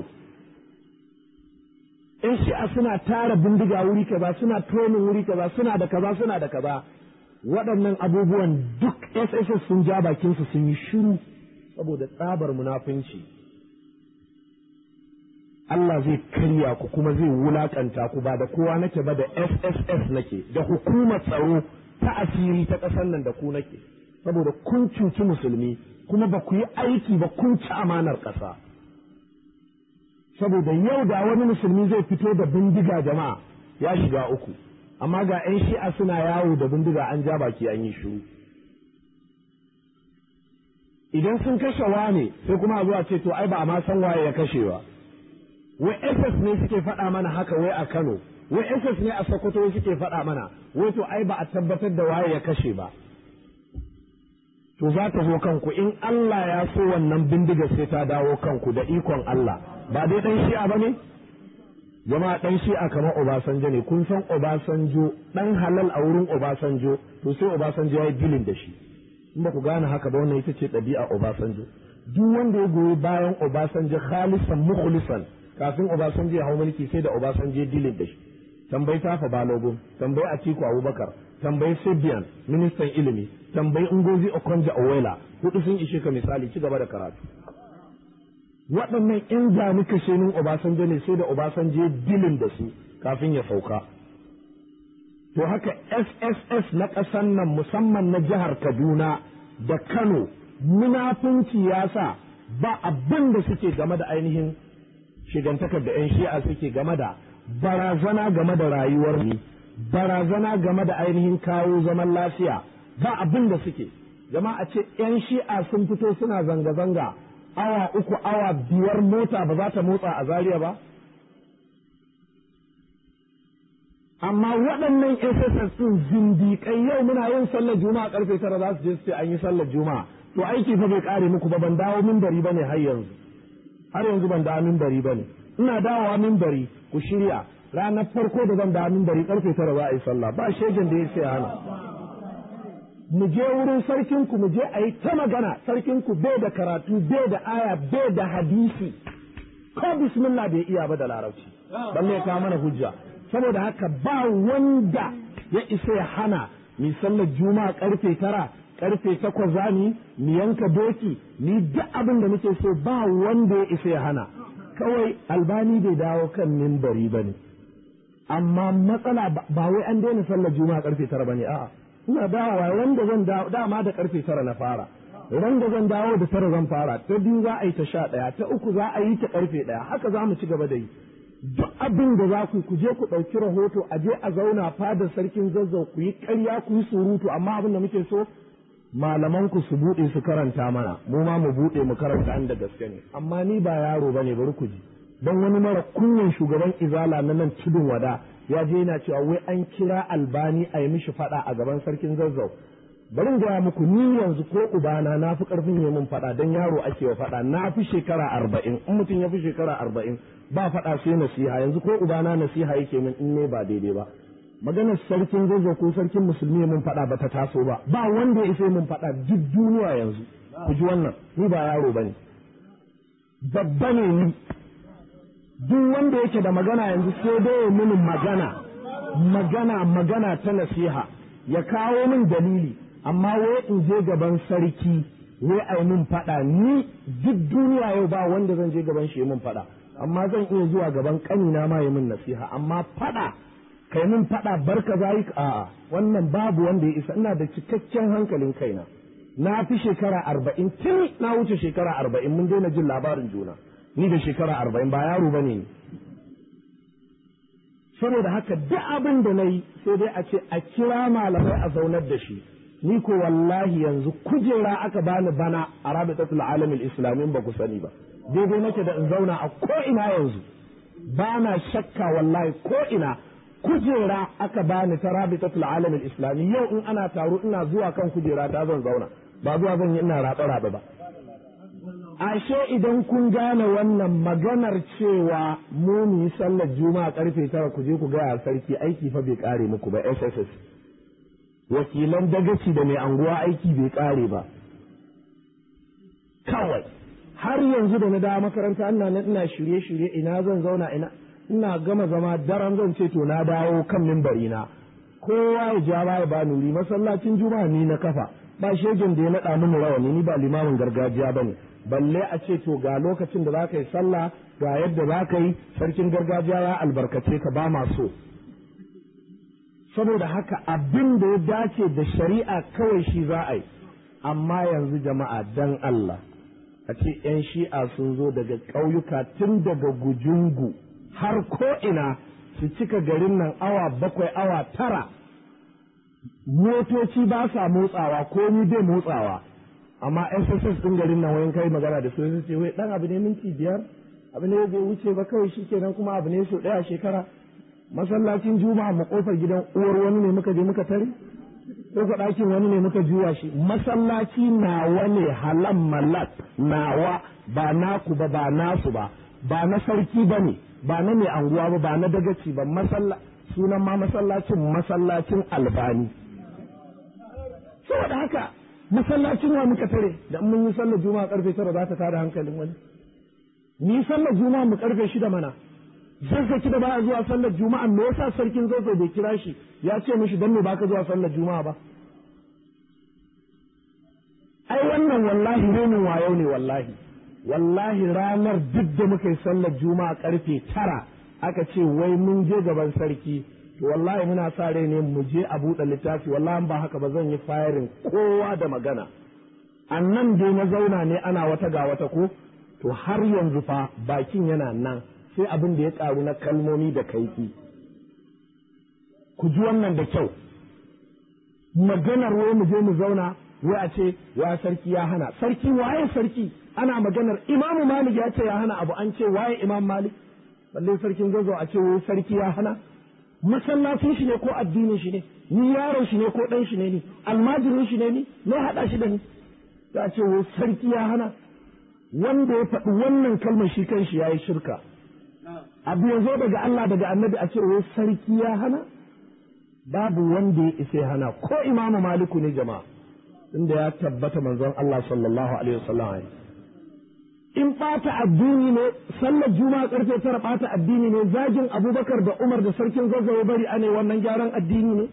'yan shi'a suna tara bindiga wuri kaza suna tonin wuri kaza suna da kaza suna da kaza waɗannan abubuwan duk SSS sun ja bakinsu sun yi shiru saboda tsabar munafunci. Allah zai karya ku kuma zai wulakanta ku ba da kowa nake ba da SSS nake da hukumar tsaro ta asiri ta ƙasar nan da ku nake saboda kun cuci musulmi kuma ba ku yi aiki ba kun ci amanar ƙasa. Saboda yau da wani musulmi zai fito da bindiga jama'a ya shiga uku. amma ga 'yan shi'a suna yawo da bindiga an ja baki an yi shiru idan sun kashe wane sai kuma a zuwa ce to ai ba a ma san waye ya kashe ba wai ss ne suke faɗa mana haka wai a kano wai ss ne a sokoto suke faɗa mana wai to ai ba a tabbatar da waye ya kashe ba to za ta zo kanku in Allah ya so wannan bindiga sai ta dawo kanku da ikon Allah ba dai dan shi'a ba ne jama'a dan shi'a kamar Obasanjo ne kun san Obasanjo dan halal a wurin Obasanjo to sai Obasanjo ya yi dilin da shi in ba ku gane haka ba wannan ita ce ɗabi'a Obasanjo duk wanda ya goyi bayan Obasanjo khalisan mukhlisan kafin Obasanjo ya hau mulki sai da Obasanjo ya dilin da shi tambayi Tafa Balogun tambayi Atiku Abubakar tambayi Sibian ministan ilimi tambayi Ngozi Okonjo Iweala hudu sun ishe ka misali ci gaba da karatu waɗannan in gani kashenin Obasanjo ne sai da Obasanjo ya dilin da su kafin ya sauka. To haka SSS na ƙasan nan musamman na jihar Kaduna da Kano munafunci ya sa ba abin da suke game da ainihin shigantakar da 'yan shi'a suke game da barazana game da rayuwar mu barazana game da ainihin kawo zaman lafiya ba abin da suke jama'a ce yan shi'a sun fito suna zanga-zanga awa uku awa biyar mota ba za ta motsa a Zariya ba amma waɗannan SSS ɗin zindiƙai yau muna yin sallar juma'a karfe tara za su je su ce an yi sallar juma'a to aiki fa bai kare muku ba ban dawo mimbari bane har yanzu har yanzu ban dawo mimbari bane ina dawowa mimbari ku shirya ranar farko da zan dawo mimbari karfe tara za a yi sallah ba shegen da ya sai hana mu je wurin sarkin ku mu je a yi ta magana sarkin ku bai da karatu bai da aya bai da hadisi ko bismillah bai iya ba da larabci balle ya kawo mana hujja saboda haka ba wanda ya isa ya hana mi sallar juma'a karfe tara karfe takwas za mu mu yanka doki ni duk abin da muke so ba wanda ya isa ya hana kawai albani bai dawo kan mimbari ba ne amma matsala ba wai an daina sallar juma'a karfe tara ba ne a'a ina dawowa ran da zan dawo dama da karfe tara na fara ran da zan dawo da tara zan fara ta biyu za a yi ta sha ɗaya ta uku za a yi ta karfe ɗaya haka za mu ci gaba da yi duk abin da za ku je ku ɗauki rahoto a je a zauna fadar sarkin zazzau ku yi ƙarya ku yi surutu amma abin da muke so malaman ku su buɗe su karanta mana mu ma mu buɗe mu karanta an da gaske ne amma ni ba yaro bane bari ku ji don wani mara kunyan shugaban izala na nan tudun wada ya je yana cewa wai an kira albani a yi mishi faɗa a gaban sarkin zazzau bari in gaya muku ni yanzu ko ubana na fi karfin yi min faɗa don yaro ake wa faɗa na fi shekara arba'in in mutum ya fi shekara arba'in ba faɗa sai nasiha yanzu ko ubana nasiha yake min in ne ba daidai ba maganar sarkin zazzau ko sarkin musulmi mun faɗa ba ta taso ba ba wanda ya isa mun faɗa duk duniya yanzu ku ji wannan ni ba yaro bane babba ne ni duk wanda yake da magana yanzu sai dai ya mini magana magana magana ta nasiha ya kawo min dalili amma wai in je gaban sarki wai ai min faɗa ni duk duniya yau ba wanda zan je gaban shi min faɗa amma zan iya zuwa gaban ƙanina ma ya min nasiha amma faɗa kai min faɗa barka zai a'a wannan babu wanda ya isa ina da cikakken hankalin kaina na fi shekara arba'in tun na wuce shekara arba'in mun daina jin labarin juna ni da shekara arba'in ba yaro ba ne saboda haka duk abin da na yi sai dai a ce a kira malamai a zaunar da shi ni ko wallahi yanzu kujera aka bani bana a rabitatul alamin islamin ba ku sani ba daidai nake da in zauna a ko ina yanzu ba na shakka wallahi ko ina kujera aka bani ta rabitatul alamin islami yau in ana taro ina zuwa kan kujera ta zan zauna ba zuwa zan yi ina raɓe raɓe ba ashe idan kun gane wannan maganar cewa mu mu yi sallar juma'a karfe tara ku je ku gaya sarki aiki fa bai kare muku ba sss wakilan dagaci da mai anguwa aiki bai kare ba kawai har yanzu da na dawo makaranta ina nan ina shirye-shirye ina zan zauna ina ina gama zama daren zan ce to na dawo kan mimbari na kowa ya ja baya ba nuri masallacin juma'a ni na kafa ba shegen da ya naɗa mini rawani ni ba limamin gargajiya bane balle a ce to ga lokacin da za ka yi sallah ga yadda za ka yi sarkin gargajiya ya albarkace ka ba ma so saboda haka abin da ya dace da shari'a kawai shi za a yi amma yanzu jama'a dan Allah a ce 'yan shi'a sun zo daga ƙauyuka tun daga gujungu har ko'ina su cika garin nan awa bakwai awa tara motoci ba sa motsawa ko ni bai motsawa amma SSS ɗin garin nan wayan kai magana da su sai ce wai dan abu ne minti biyar abu ne bai wuce ba kawai shikenan kuma abu ne so ɗaya shekara masallacin juma'a mu kofar gidan uwar wani ne muka je muka tare ko ka ɗakin wani ne muka juya shi masallaci nawa ne halan malak nawa ba naku ba ba nasu ba ba na sarki ba ne ba na mai anguwa ba ba na dagaci ba masalla sunan ma masallacin masallacin albani saboda haka masallacin wa muka tare da mun yi sallar juma'a karfe tara za ta tada hankalin wani ni sallar juma'a mu karfe shida mana zazzaki da baya zuwa sallar juma'a me yasa sarkin zazzau bai kira shi ya ce mishi dan me baka zuwa sallar juma'a ba ai wannan wallahi renin wayo ne wallahi wallahi ranar duk da muka yi sallar juma'a karfe tara aka ce wai mun je gaban sarki to wallahi muna sa rai ne mu je a buɗe littafi wallahi ba haka ba zan yi firing kowa da magana annan dai na zauna ne ana wata ga wata ko to har yanzu fa bakin yana nan sai abin da ya karu na kalmomi da kaifi ku ji wannan da kyau maganar wai mu je mu zauna wai a ce wa sarki ya hana sarki waye sarki ana maganar imamu malik ya ce ya hana abu an ce waye imam malik balle sarkin zazo a ce wai sarki ya hana masallacin shi ne ko addinin shi ne ni yaron shi ne ko dan shi ne ni almajirin shi ne ni na hada shi da ni ta ce wai sarki ya hana wanda ya faɗi wannan kalmar shi kan shi yayi shirka abu ya zo daga Allah daga annabi a ce wai sarki ya hana babu wanda ya isa ya hana ko imamu maliku ne jama'a inda ya tabbata manzon Allah sallallahu alaihi wasallam in ɓata addini ne sallar juma'a karfe tara ɓata addini ne zagin abubakar da umar da sarkin zazzawa bari ane wannan gyaran addini ne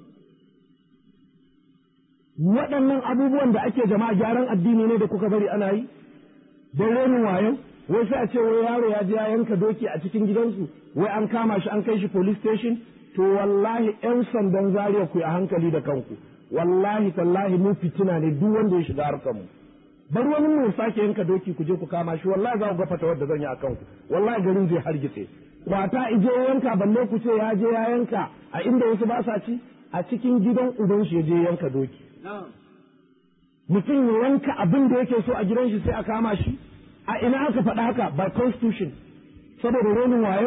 waɗannan abubuwan da ake jama'a gyaran addini ne da kuka bari ana yi da renin wayo wai sai a ce wai yaro ya je ya yanka doki a cikin gidansu wai an kama shi an kai shi police station to wallahi yan sandan zariya ku a hankali da kanku wallahi tallahi mu fitina ne duk wanda ya shiga harkar mu bar wani mu sake yanka doki ku je ku kama shi wallahi za ku ga fata wadda zan yi a kanku wallahi garin zai hargitse kwata ije yanka balle ku ce ya je ya yanka a inda wasu ba sa ci a cikin gidan uban shi ya je yanka doki mutum ya yanka abin da yake so a gidan shi sai a kama shi a ina aka faɗa haka by constitution saboda renin wayo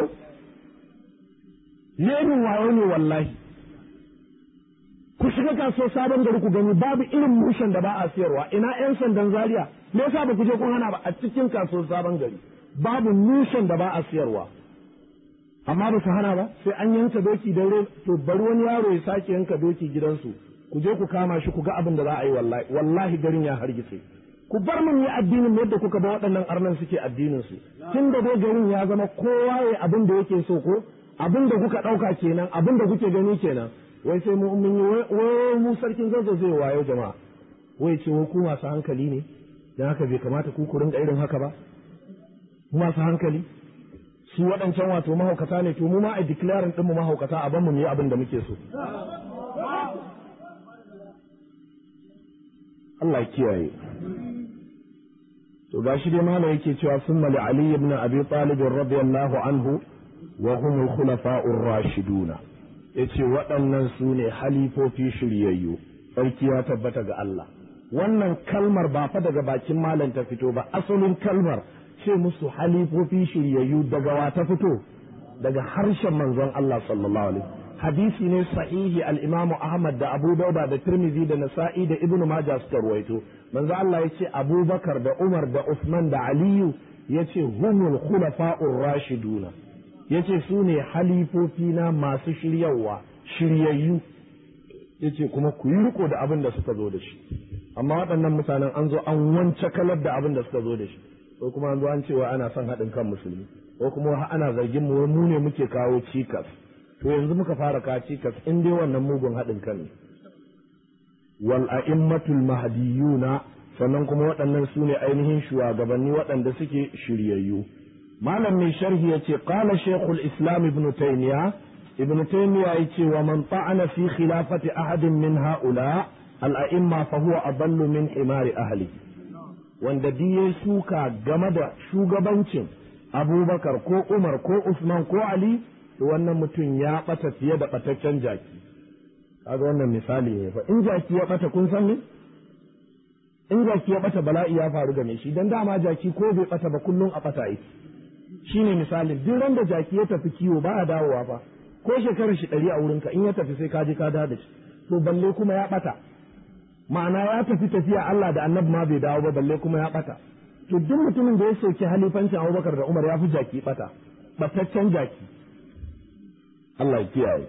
renin wayo ne wallahi ku shiga kasuwar sabon gari ku gani babu irin mushen da ba a siyarwa ina yan sandan zaria me yasa ba ku je kun hana ba a cikin kasuwar sabon gari babu mushen da ba a siyarwa amma ba su hana ba sai an yanka doki daure to bari wani yaro ya sake yanka doki gidansu ku je ku kama shi ku ga abin da za a yi wallahi wallahi garin ya hargitse ku bar mun yi addinin yadda kuka ba waɗannan arnan suke addinin su tun da dai garin ya zama kowa ya abin da yake so ko abin da kuka ɗauka kenan abin da kuke gani kenan wai sai mu mun yi wai mu sarkin zazzau zai wayo jama'a wai ce wai ku masu hankali ne dan haka bai kamata ku ku rinka irin haka ba mu masu hankali su waɗancan wato mahaukata ne to mu ma a declaring ɗin mu mahaukata a ban mu yi abin da muke so Allah ya kiyaye to gashi dai malam yake cewa summa li ali ibn abi talib radiyallahu anhu wa hum al khulafa'ur rashiduna yace waɗannan su ne halifofi shiryayyu sarki ya tabbata ga Allah wannan kalmar ba fa daga bakin malam ta fito ba asalin kalmar ce musu halifofi shiryayyu daga wa ta fito daga harshen manzon Allah sallallahu alaihi hadisi ne sahihi al-Imam Ahmad da Abu Dauda da Tirmidhi da Nasa'i da Ibn Majah suka ruwaito manzo Allah yace Abubakar da Umar da Uthman da Aliyu yace humul khulafa'ur rashiduna yace su ne halifofi na masu shiryawa shiryayyu yace kuma ku yi riko da abin da suka zo da shi amma waɗannan mutanen an zo an wance kalar da abin da suka zo da shi ko kuma an zo an cewa ana son haɗin kan musulmi ko kuma ana zargin mu mu ne muke kawo cikas to yanzu muka fara kawo cikas in dai wannan mugun haɗin kan ne wal a'immatul mahdiyuna sannan kuma waɗannan su ne ainihin shugabanni waɗanda suke shiryayyu malam mai sharhi yace qala shaykhul islam ibn taymiya ibn taymiya yace wa man ta'ana fi khilafati ahadin min ha'ula al a'imma fa huwa adallu min himari ahli wanda diye suka game da shugabancin abubakar ko umar ko usman ko ali to wannan mutum ya ɓata fiye da ɓataccen jaki kaga wannan misali ne fa in jaki ya ɓata kun san ne in jaki ya ɓata bala'i ya faru game shi dan dama jaki ko bai ɓata ba kullum a ɓata yake shine misalin duk ran da jaki ya tafi kiwo ba a dawowa fa ko shekarar shi ɗari a wurinka in ya tafi sai ka je ka dawo da shi to balle kuma ya ɓata ma'ana ya tafi tafiya Allah da annabi ma bai dawo ba balle kuma ya ɓata to duk mutumin da ya soki halifancin Abubakar da Umar ya fi jaki ɓata ɓataccen jaki Allah ya kiyaye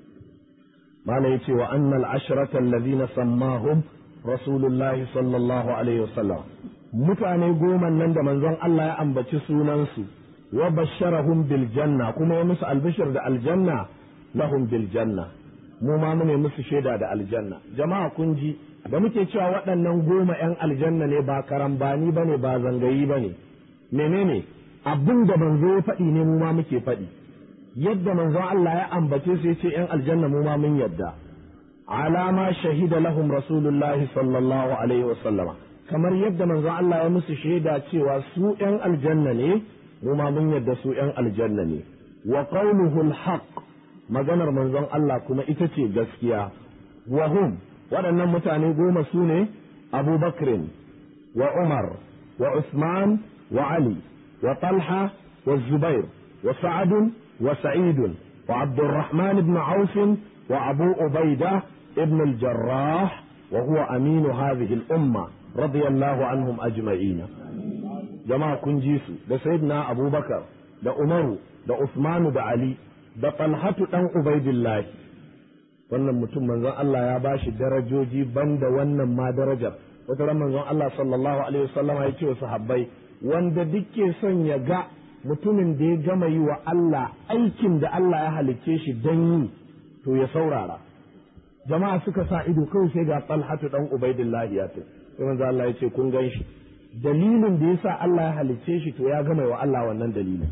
mala ya ce wa annal ashrata allazina sammahum rasulullah sallallahu alaihi wasallam mutane goma nan da manzon Allah ya ambaci sunansu wa basharahum bil janna kuma ya musu albishir da aljanna lahum bil janna mu ma mune musu shaida da aljanna jama'a kun ji da muke cewa waɗannan goma ‘yan aljanna ne ba karambani ba ne ba zangayi ba ne menene abin da manzo ya faɗi ne mu ma muke faɗi yadda manzon Allah ya ambace su yace ‘yan aljanna mu ma mun yadda alama shahida lahum rasulullah sallallahu alaihi wa kamar yadda manzon Allah ya musu shaida cewa su ‘yan aljanna ne mu ma mun yadda su ‘yan aljanna ne wa qawluhu al maganar manzon Allah kuma ita ce gaskiya wa hum waɗannan mutane goma su ne Abu Bakrin wa Umar wa Usman wa Ali wa Talha wa Zubair wa Sa'ad wa Sa'id wa Abdurrahman ibn Auf wa Abu Ubaida ibn al-Jarrah wa huwa aminu hadhihi al-umma radiyallahu anhum ajma'in jama'a kun ji su da sayyidina Abubakar da Umaru da Usmanu da Ali da Talhatu dan Ubaidillah wannan mutum manzon Allah ya bashi darajoji banda wannan ma darajar wata ran manzon Allah sallallahu alaihi wasallam ya ce wa sahabbai wanda duke son ya ga mutumin da ya gama yi wa Allah aikin da Allah ya halicce shi dan yi to ya saurara jama'a suka sa ido kawai sai ga Talhatu dan Ubaidillah ya ce sai manzon Allah ya ce kun gan shi dalilin da yasa Allah ya halicce shi to ya gama wa Allah wannan dalilin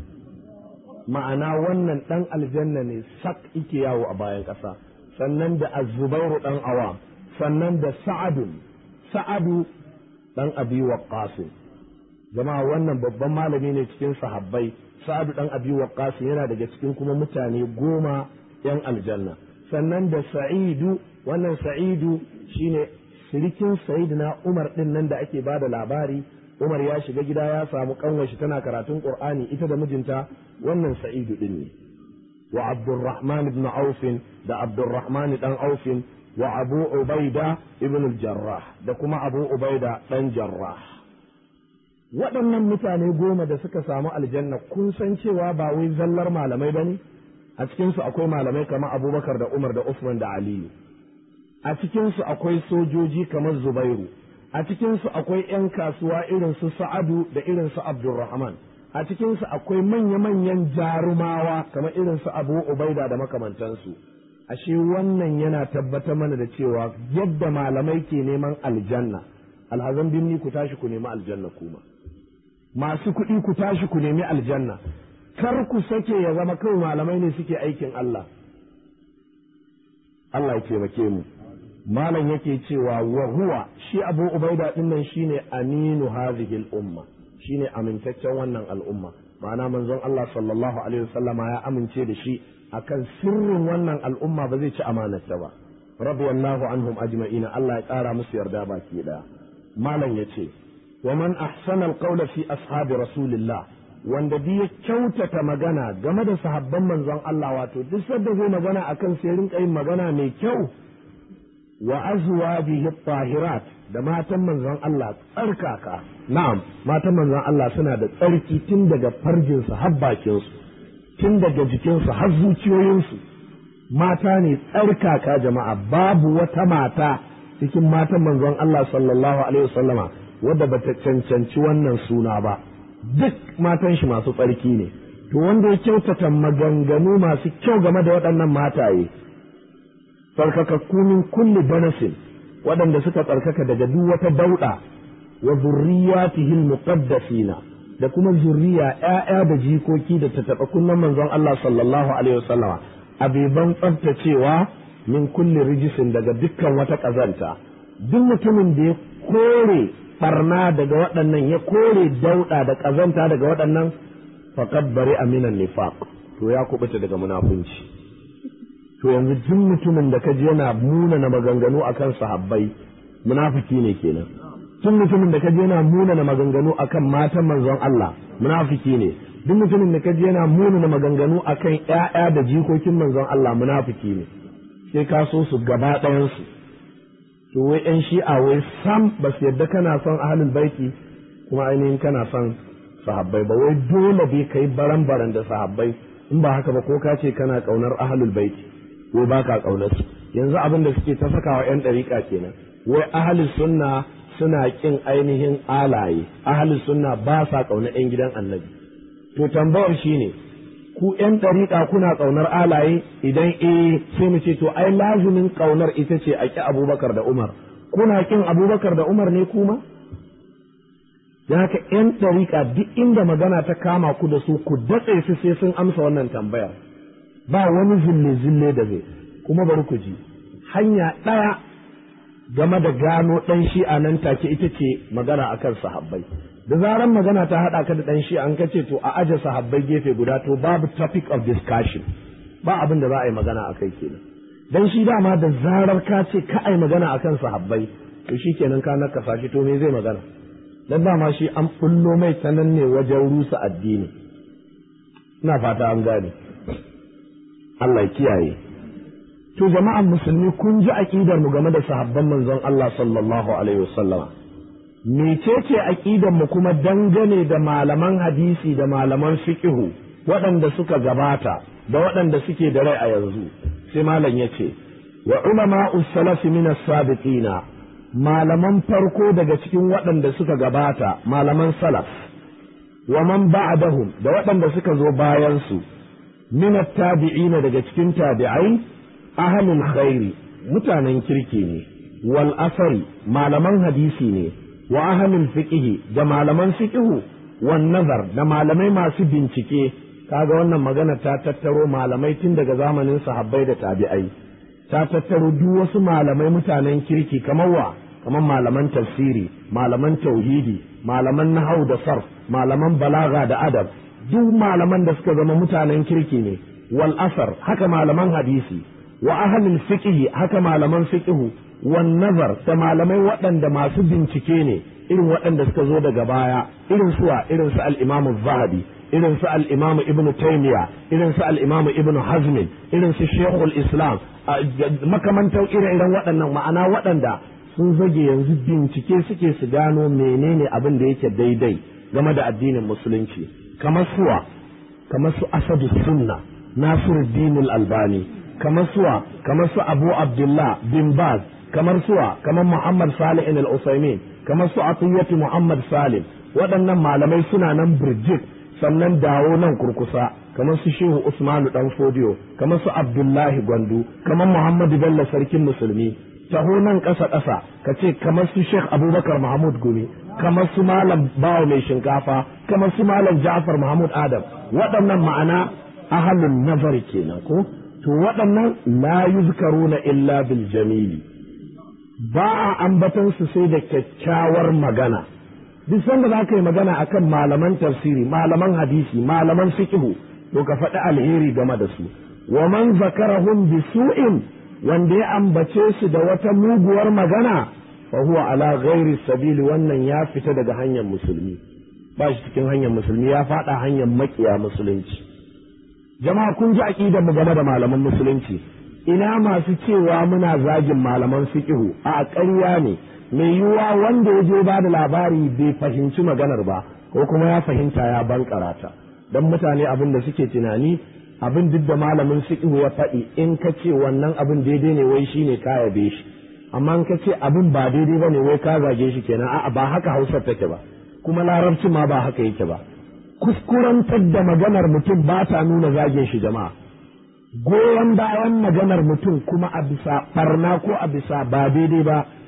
ma'ana wannan dan aljanna ne sak ike yawo a bayan ƙasa sannan da azubairu dan awam sannan da sa'adu sa'adu dan abi waqqas jama'a wannan babban malami ne cikin sahabbai sa'adu dan abi waqqas yana daga cikin kuma mutane goma yan aljanna sannan da sa'idu wannan sa'idu shine sirikin sayyidina umar din nan da ake bada labari umar ya shiga gida ya samu kanwashi tana karatun qur'ani ita da mijinta wannan sa'idu din ne wa abdurrahman ibn auf da abdurrahman dan auf wa abu ubaida ibn al-jarrah da kuma abu ubaida dan jarrah waɗannan mutane goma da suka samu aljanna kun san cewa ba wai zallar malamai bane a cikinsu akwai malamai kamar abubakar da umar da usman da aliyu a cikinsu akwai sojoji kamar zubairu a cikinsu akwai 'yan kasuwa irin su sa'adu da irin su abdulrahman a cikinsu akwai manya-manyan jarumawa kamar irin su abu ubaida da makamantansu ashe wannan yana tabbatar mana da cewa yadda malamai ke neman aljanna alhazan binni ku tashi ku nemi aljanna kuma masu kuɗi ku tashi ku nemi aljanna kar ku sake ya zama kawai malamai ne suke aikin Allah Allah ya taimake mu malam yake cewa wa huwa shi abu ubaida din nan shine aminu hadhihi al-umma shine amintaccen wannan al'umma ma'ana manzon Allah sallallahu alaihi wasallama ya amince da shi akan sirrin wannan al'umma ba zai ci amanarta ba radiyallahu anhum ajma'ina Allah ya kara musu yarda baki daya malam yace wa man ahsana al-qawla fi ashabi rasulillah wanda bi ya kyautata magana game da sahabban manzon Allah wato duk sadda zai magana akan sai rinka yin magana mai kyau wa azwajihi tahirat da matan manzon Allah tsarkaka na'am matan manzon Allah suna da tsarki tun daga farjinsu har bakinsu tun daga jikinsu har zuciyoyinsu mata ne tsarkaka jama'a babu wata mata cikin matan manzon Allah sallallahu alaihi wasallama wadda bata cancanci wannan suna ba duk matan shi masu tsarki ne to wanda ya kyautata maganganu masu kyau game da waɗannan mataye tsarkakakku min kulli danasin waɗanda suka tsarkaka daga duk wata dauɗa wa zurriyatihi muqaddasina da kuma zurriya ƴaƴa da jikoki da ta taɓa kunnan manzon Allah sallallahu alaihi wasallama abiban tsaftacewa min kulli rijisin daga dukkan wata ƙazanta duk mutumin da ya kore barna daga waɗannan ya kore dauɗa da ƙazanta daga waɗannan faqad bari aminan nifaq to ya kubuta daga munafunci to yanzu duk mutumin da ka ji yana munana maganganu akan sahabbai munafiki ne kenan duk mutumin da ka ji yana munana maganganu akan matan manzon Allah munafiki ne duk mutumin da ka ji yana munana maganganu akan ƴaƴa da jikokin manzon Allah munafiki ne sai ka so su gaba ɗayan su to wai ƴan shi'a wai sam ba su yadda kana son ahlul baiti kuma ainihin kana son sahabbai ba wai dole bai kai baran-baran da sahabbai in ba haka ba ko ka ce kana ƙaunar ahlul baiti wai ba ka ƙaunar su yanzu abin da suke ta saka wa 'yan ɗariƙa kenan wai ahli sunna suna ƙin ainihin alaye ahli sunna ba sa ƙaunar 'yan gidan annabi to tambayar shine ku 'yan ɗariƙa kuna ƙaunar alaye idan eh sai mu ce to ai lazimin ƙaunar ita ce a ƙi abubakar da umar kuna ƙin abubakar da umar ne kuma da haka 'yan ɗariƙa duk inda magana ta kama ku da su ku datse su sai sun amsa wannan tambayar ba wani zille-zille da zai kuma bari ku ji hanya ɗaya game da gano ɗan shi'a nan take ita ce magana akan sahabbai da zaran magana ta haɗa ka da ɗan shi'a an kace to a aje sahabbai gefe guda to babu topic of discussion ba abin da za a yi magana a kai kenan dan shi dama da zarar ka ce ka ai magana akan sahabbai to shikenan ka nakasa shi to me zai magana dan dama shi an bullo mai sanan ne wajen rusa addini ina fata an gane Allah kiyaye to jama'an musulmi kun ji aqidar mu game da sahabban manzon Allah sallallahu alaihi wasallama mecece aqidar mu kuma dangane da malaman hadisi da malaman fiqhu waɗanda suka gabata da waɗanda suke da rai a yanzu sai malam yace wa ulama salafi min as-sabiqina malaman farko daga cikin waɗanda suka gabata malaman salaf wa man ba'dahum da waɗanda suka zo bayan su min at-tabi'ina daga cikin tabi'ai ahlul khairi mutanen kirki ne wal asari malaman hadisi ne wa ahlul fiqhi da malaman fiqhu wan nazar da malamai masu bincike kaga wannan magana ta tattaro malamai tun daga zamanin sahabbai da tabi'ai ta tattaro duk wasu malamai mutanen kirki kamar wa kamar malaman tafsiri malaman tauhidi malaman nahau da sarf malaman balaga da adab duk malaman da suka zama mutanen kirki ne wal asar haka malaman hadisi wa ahlul fiqh haka malaman fiqh wan nazar da malamai waɗanda masu bincike ne irin waɗanda suka zo daga baya irin suwa irin su al-imam zahabi irin su al-imam ibn taymiya irin su al-imam ibn hazm irin su shaykhul islam makamantan ire-iren waɗannan ma'ana waɗanda sun zage yanzu bincike suke su gano menene abin da yake daidai game da addinin musulunci kamar suwa kamar su asadu sunna nasiruddin al-albani kamar suwa kamar su abu abdullah bin baz kamar suwa kamar muhammad salih al-usaimin kamar su atiyatu muhammad salim waɗannan malamai suna nan birjik sannan dawo nan kurkusa kamar su shehu usmanu dan fodiyo kamar su abdullahi gwandu kamar muhammadu bello sarkin musulmi taho nan ƙasa ƙasa ka ce kamar su sheikh abubakar mahmud gumi kamar su malam bawa mai shinkafa kamar su malam ja'far mahmud adam waɗannan ma'ana ahalun nazari kenan ko to waɗannan la yuzkaruna illa bil jamili ba a ambatan su sai da kyakkyawar magana duk sanda za ka yi magana akan malaman tafsiri malaman hadisi malaman fiqhu to ka faɗi alheri game da su wa man zakarahum bi su'in wanda ya ambace su da wata muguwar magana fa huwa ala ghairi sabili wannan ya fita daga hanyar musulmi ba shi cikin hanyar musulmi ya faɗa hanyar makiya musulunci jama'a kun ji aqidar mu game da malaman musulunci ina masu cewa muna zagin malaman fiqhu a ƙarya ne mai yiwuwa wanda ya je ba da labari bai fahimci maganar ba ko kuma ya fahimta ya bankara ta don mutane abin da suke tunani abin duk da malamin fiqh ya faɗi in ka ce wannan abin daidai ne wai shine ka yabe shi amma in ka ce abin ba daidai bane wai ka zage shi kenan a'a ba haka Hausa take ba kuma larabci ma ba haka yake ba kuskurantar da maganar mutum ba ta nuna zagin shi jama'a goyon bayan maganar mutum kuma a bisa barna ko a bisa ba daidai ba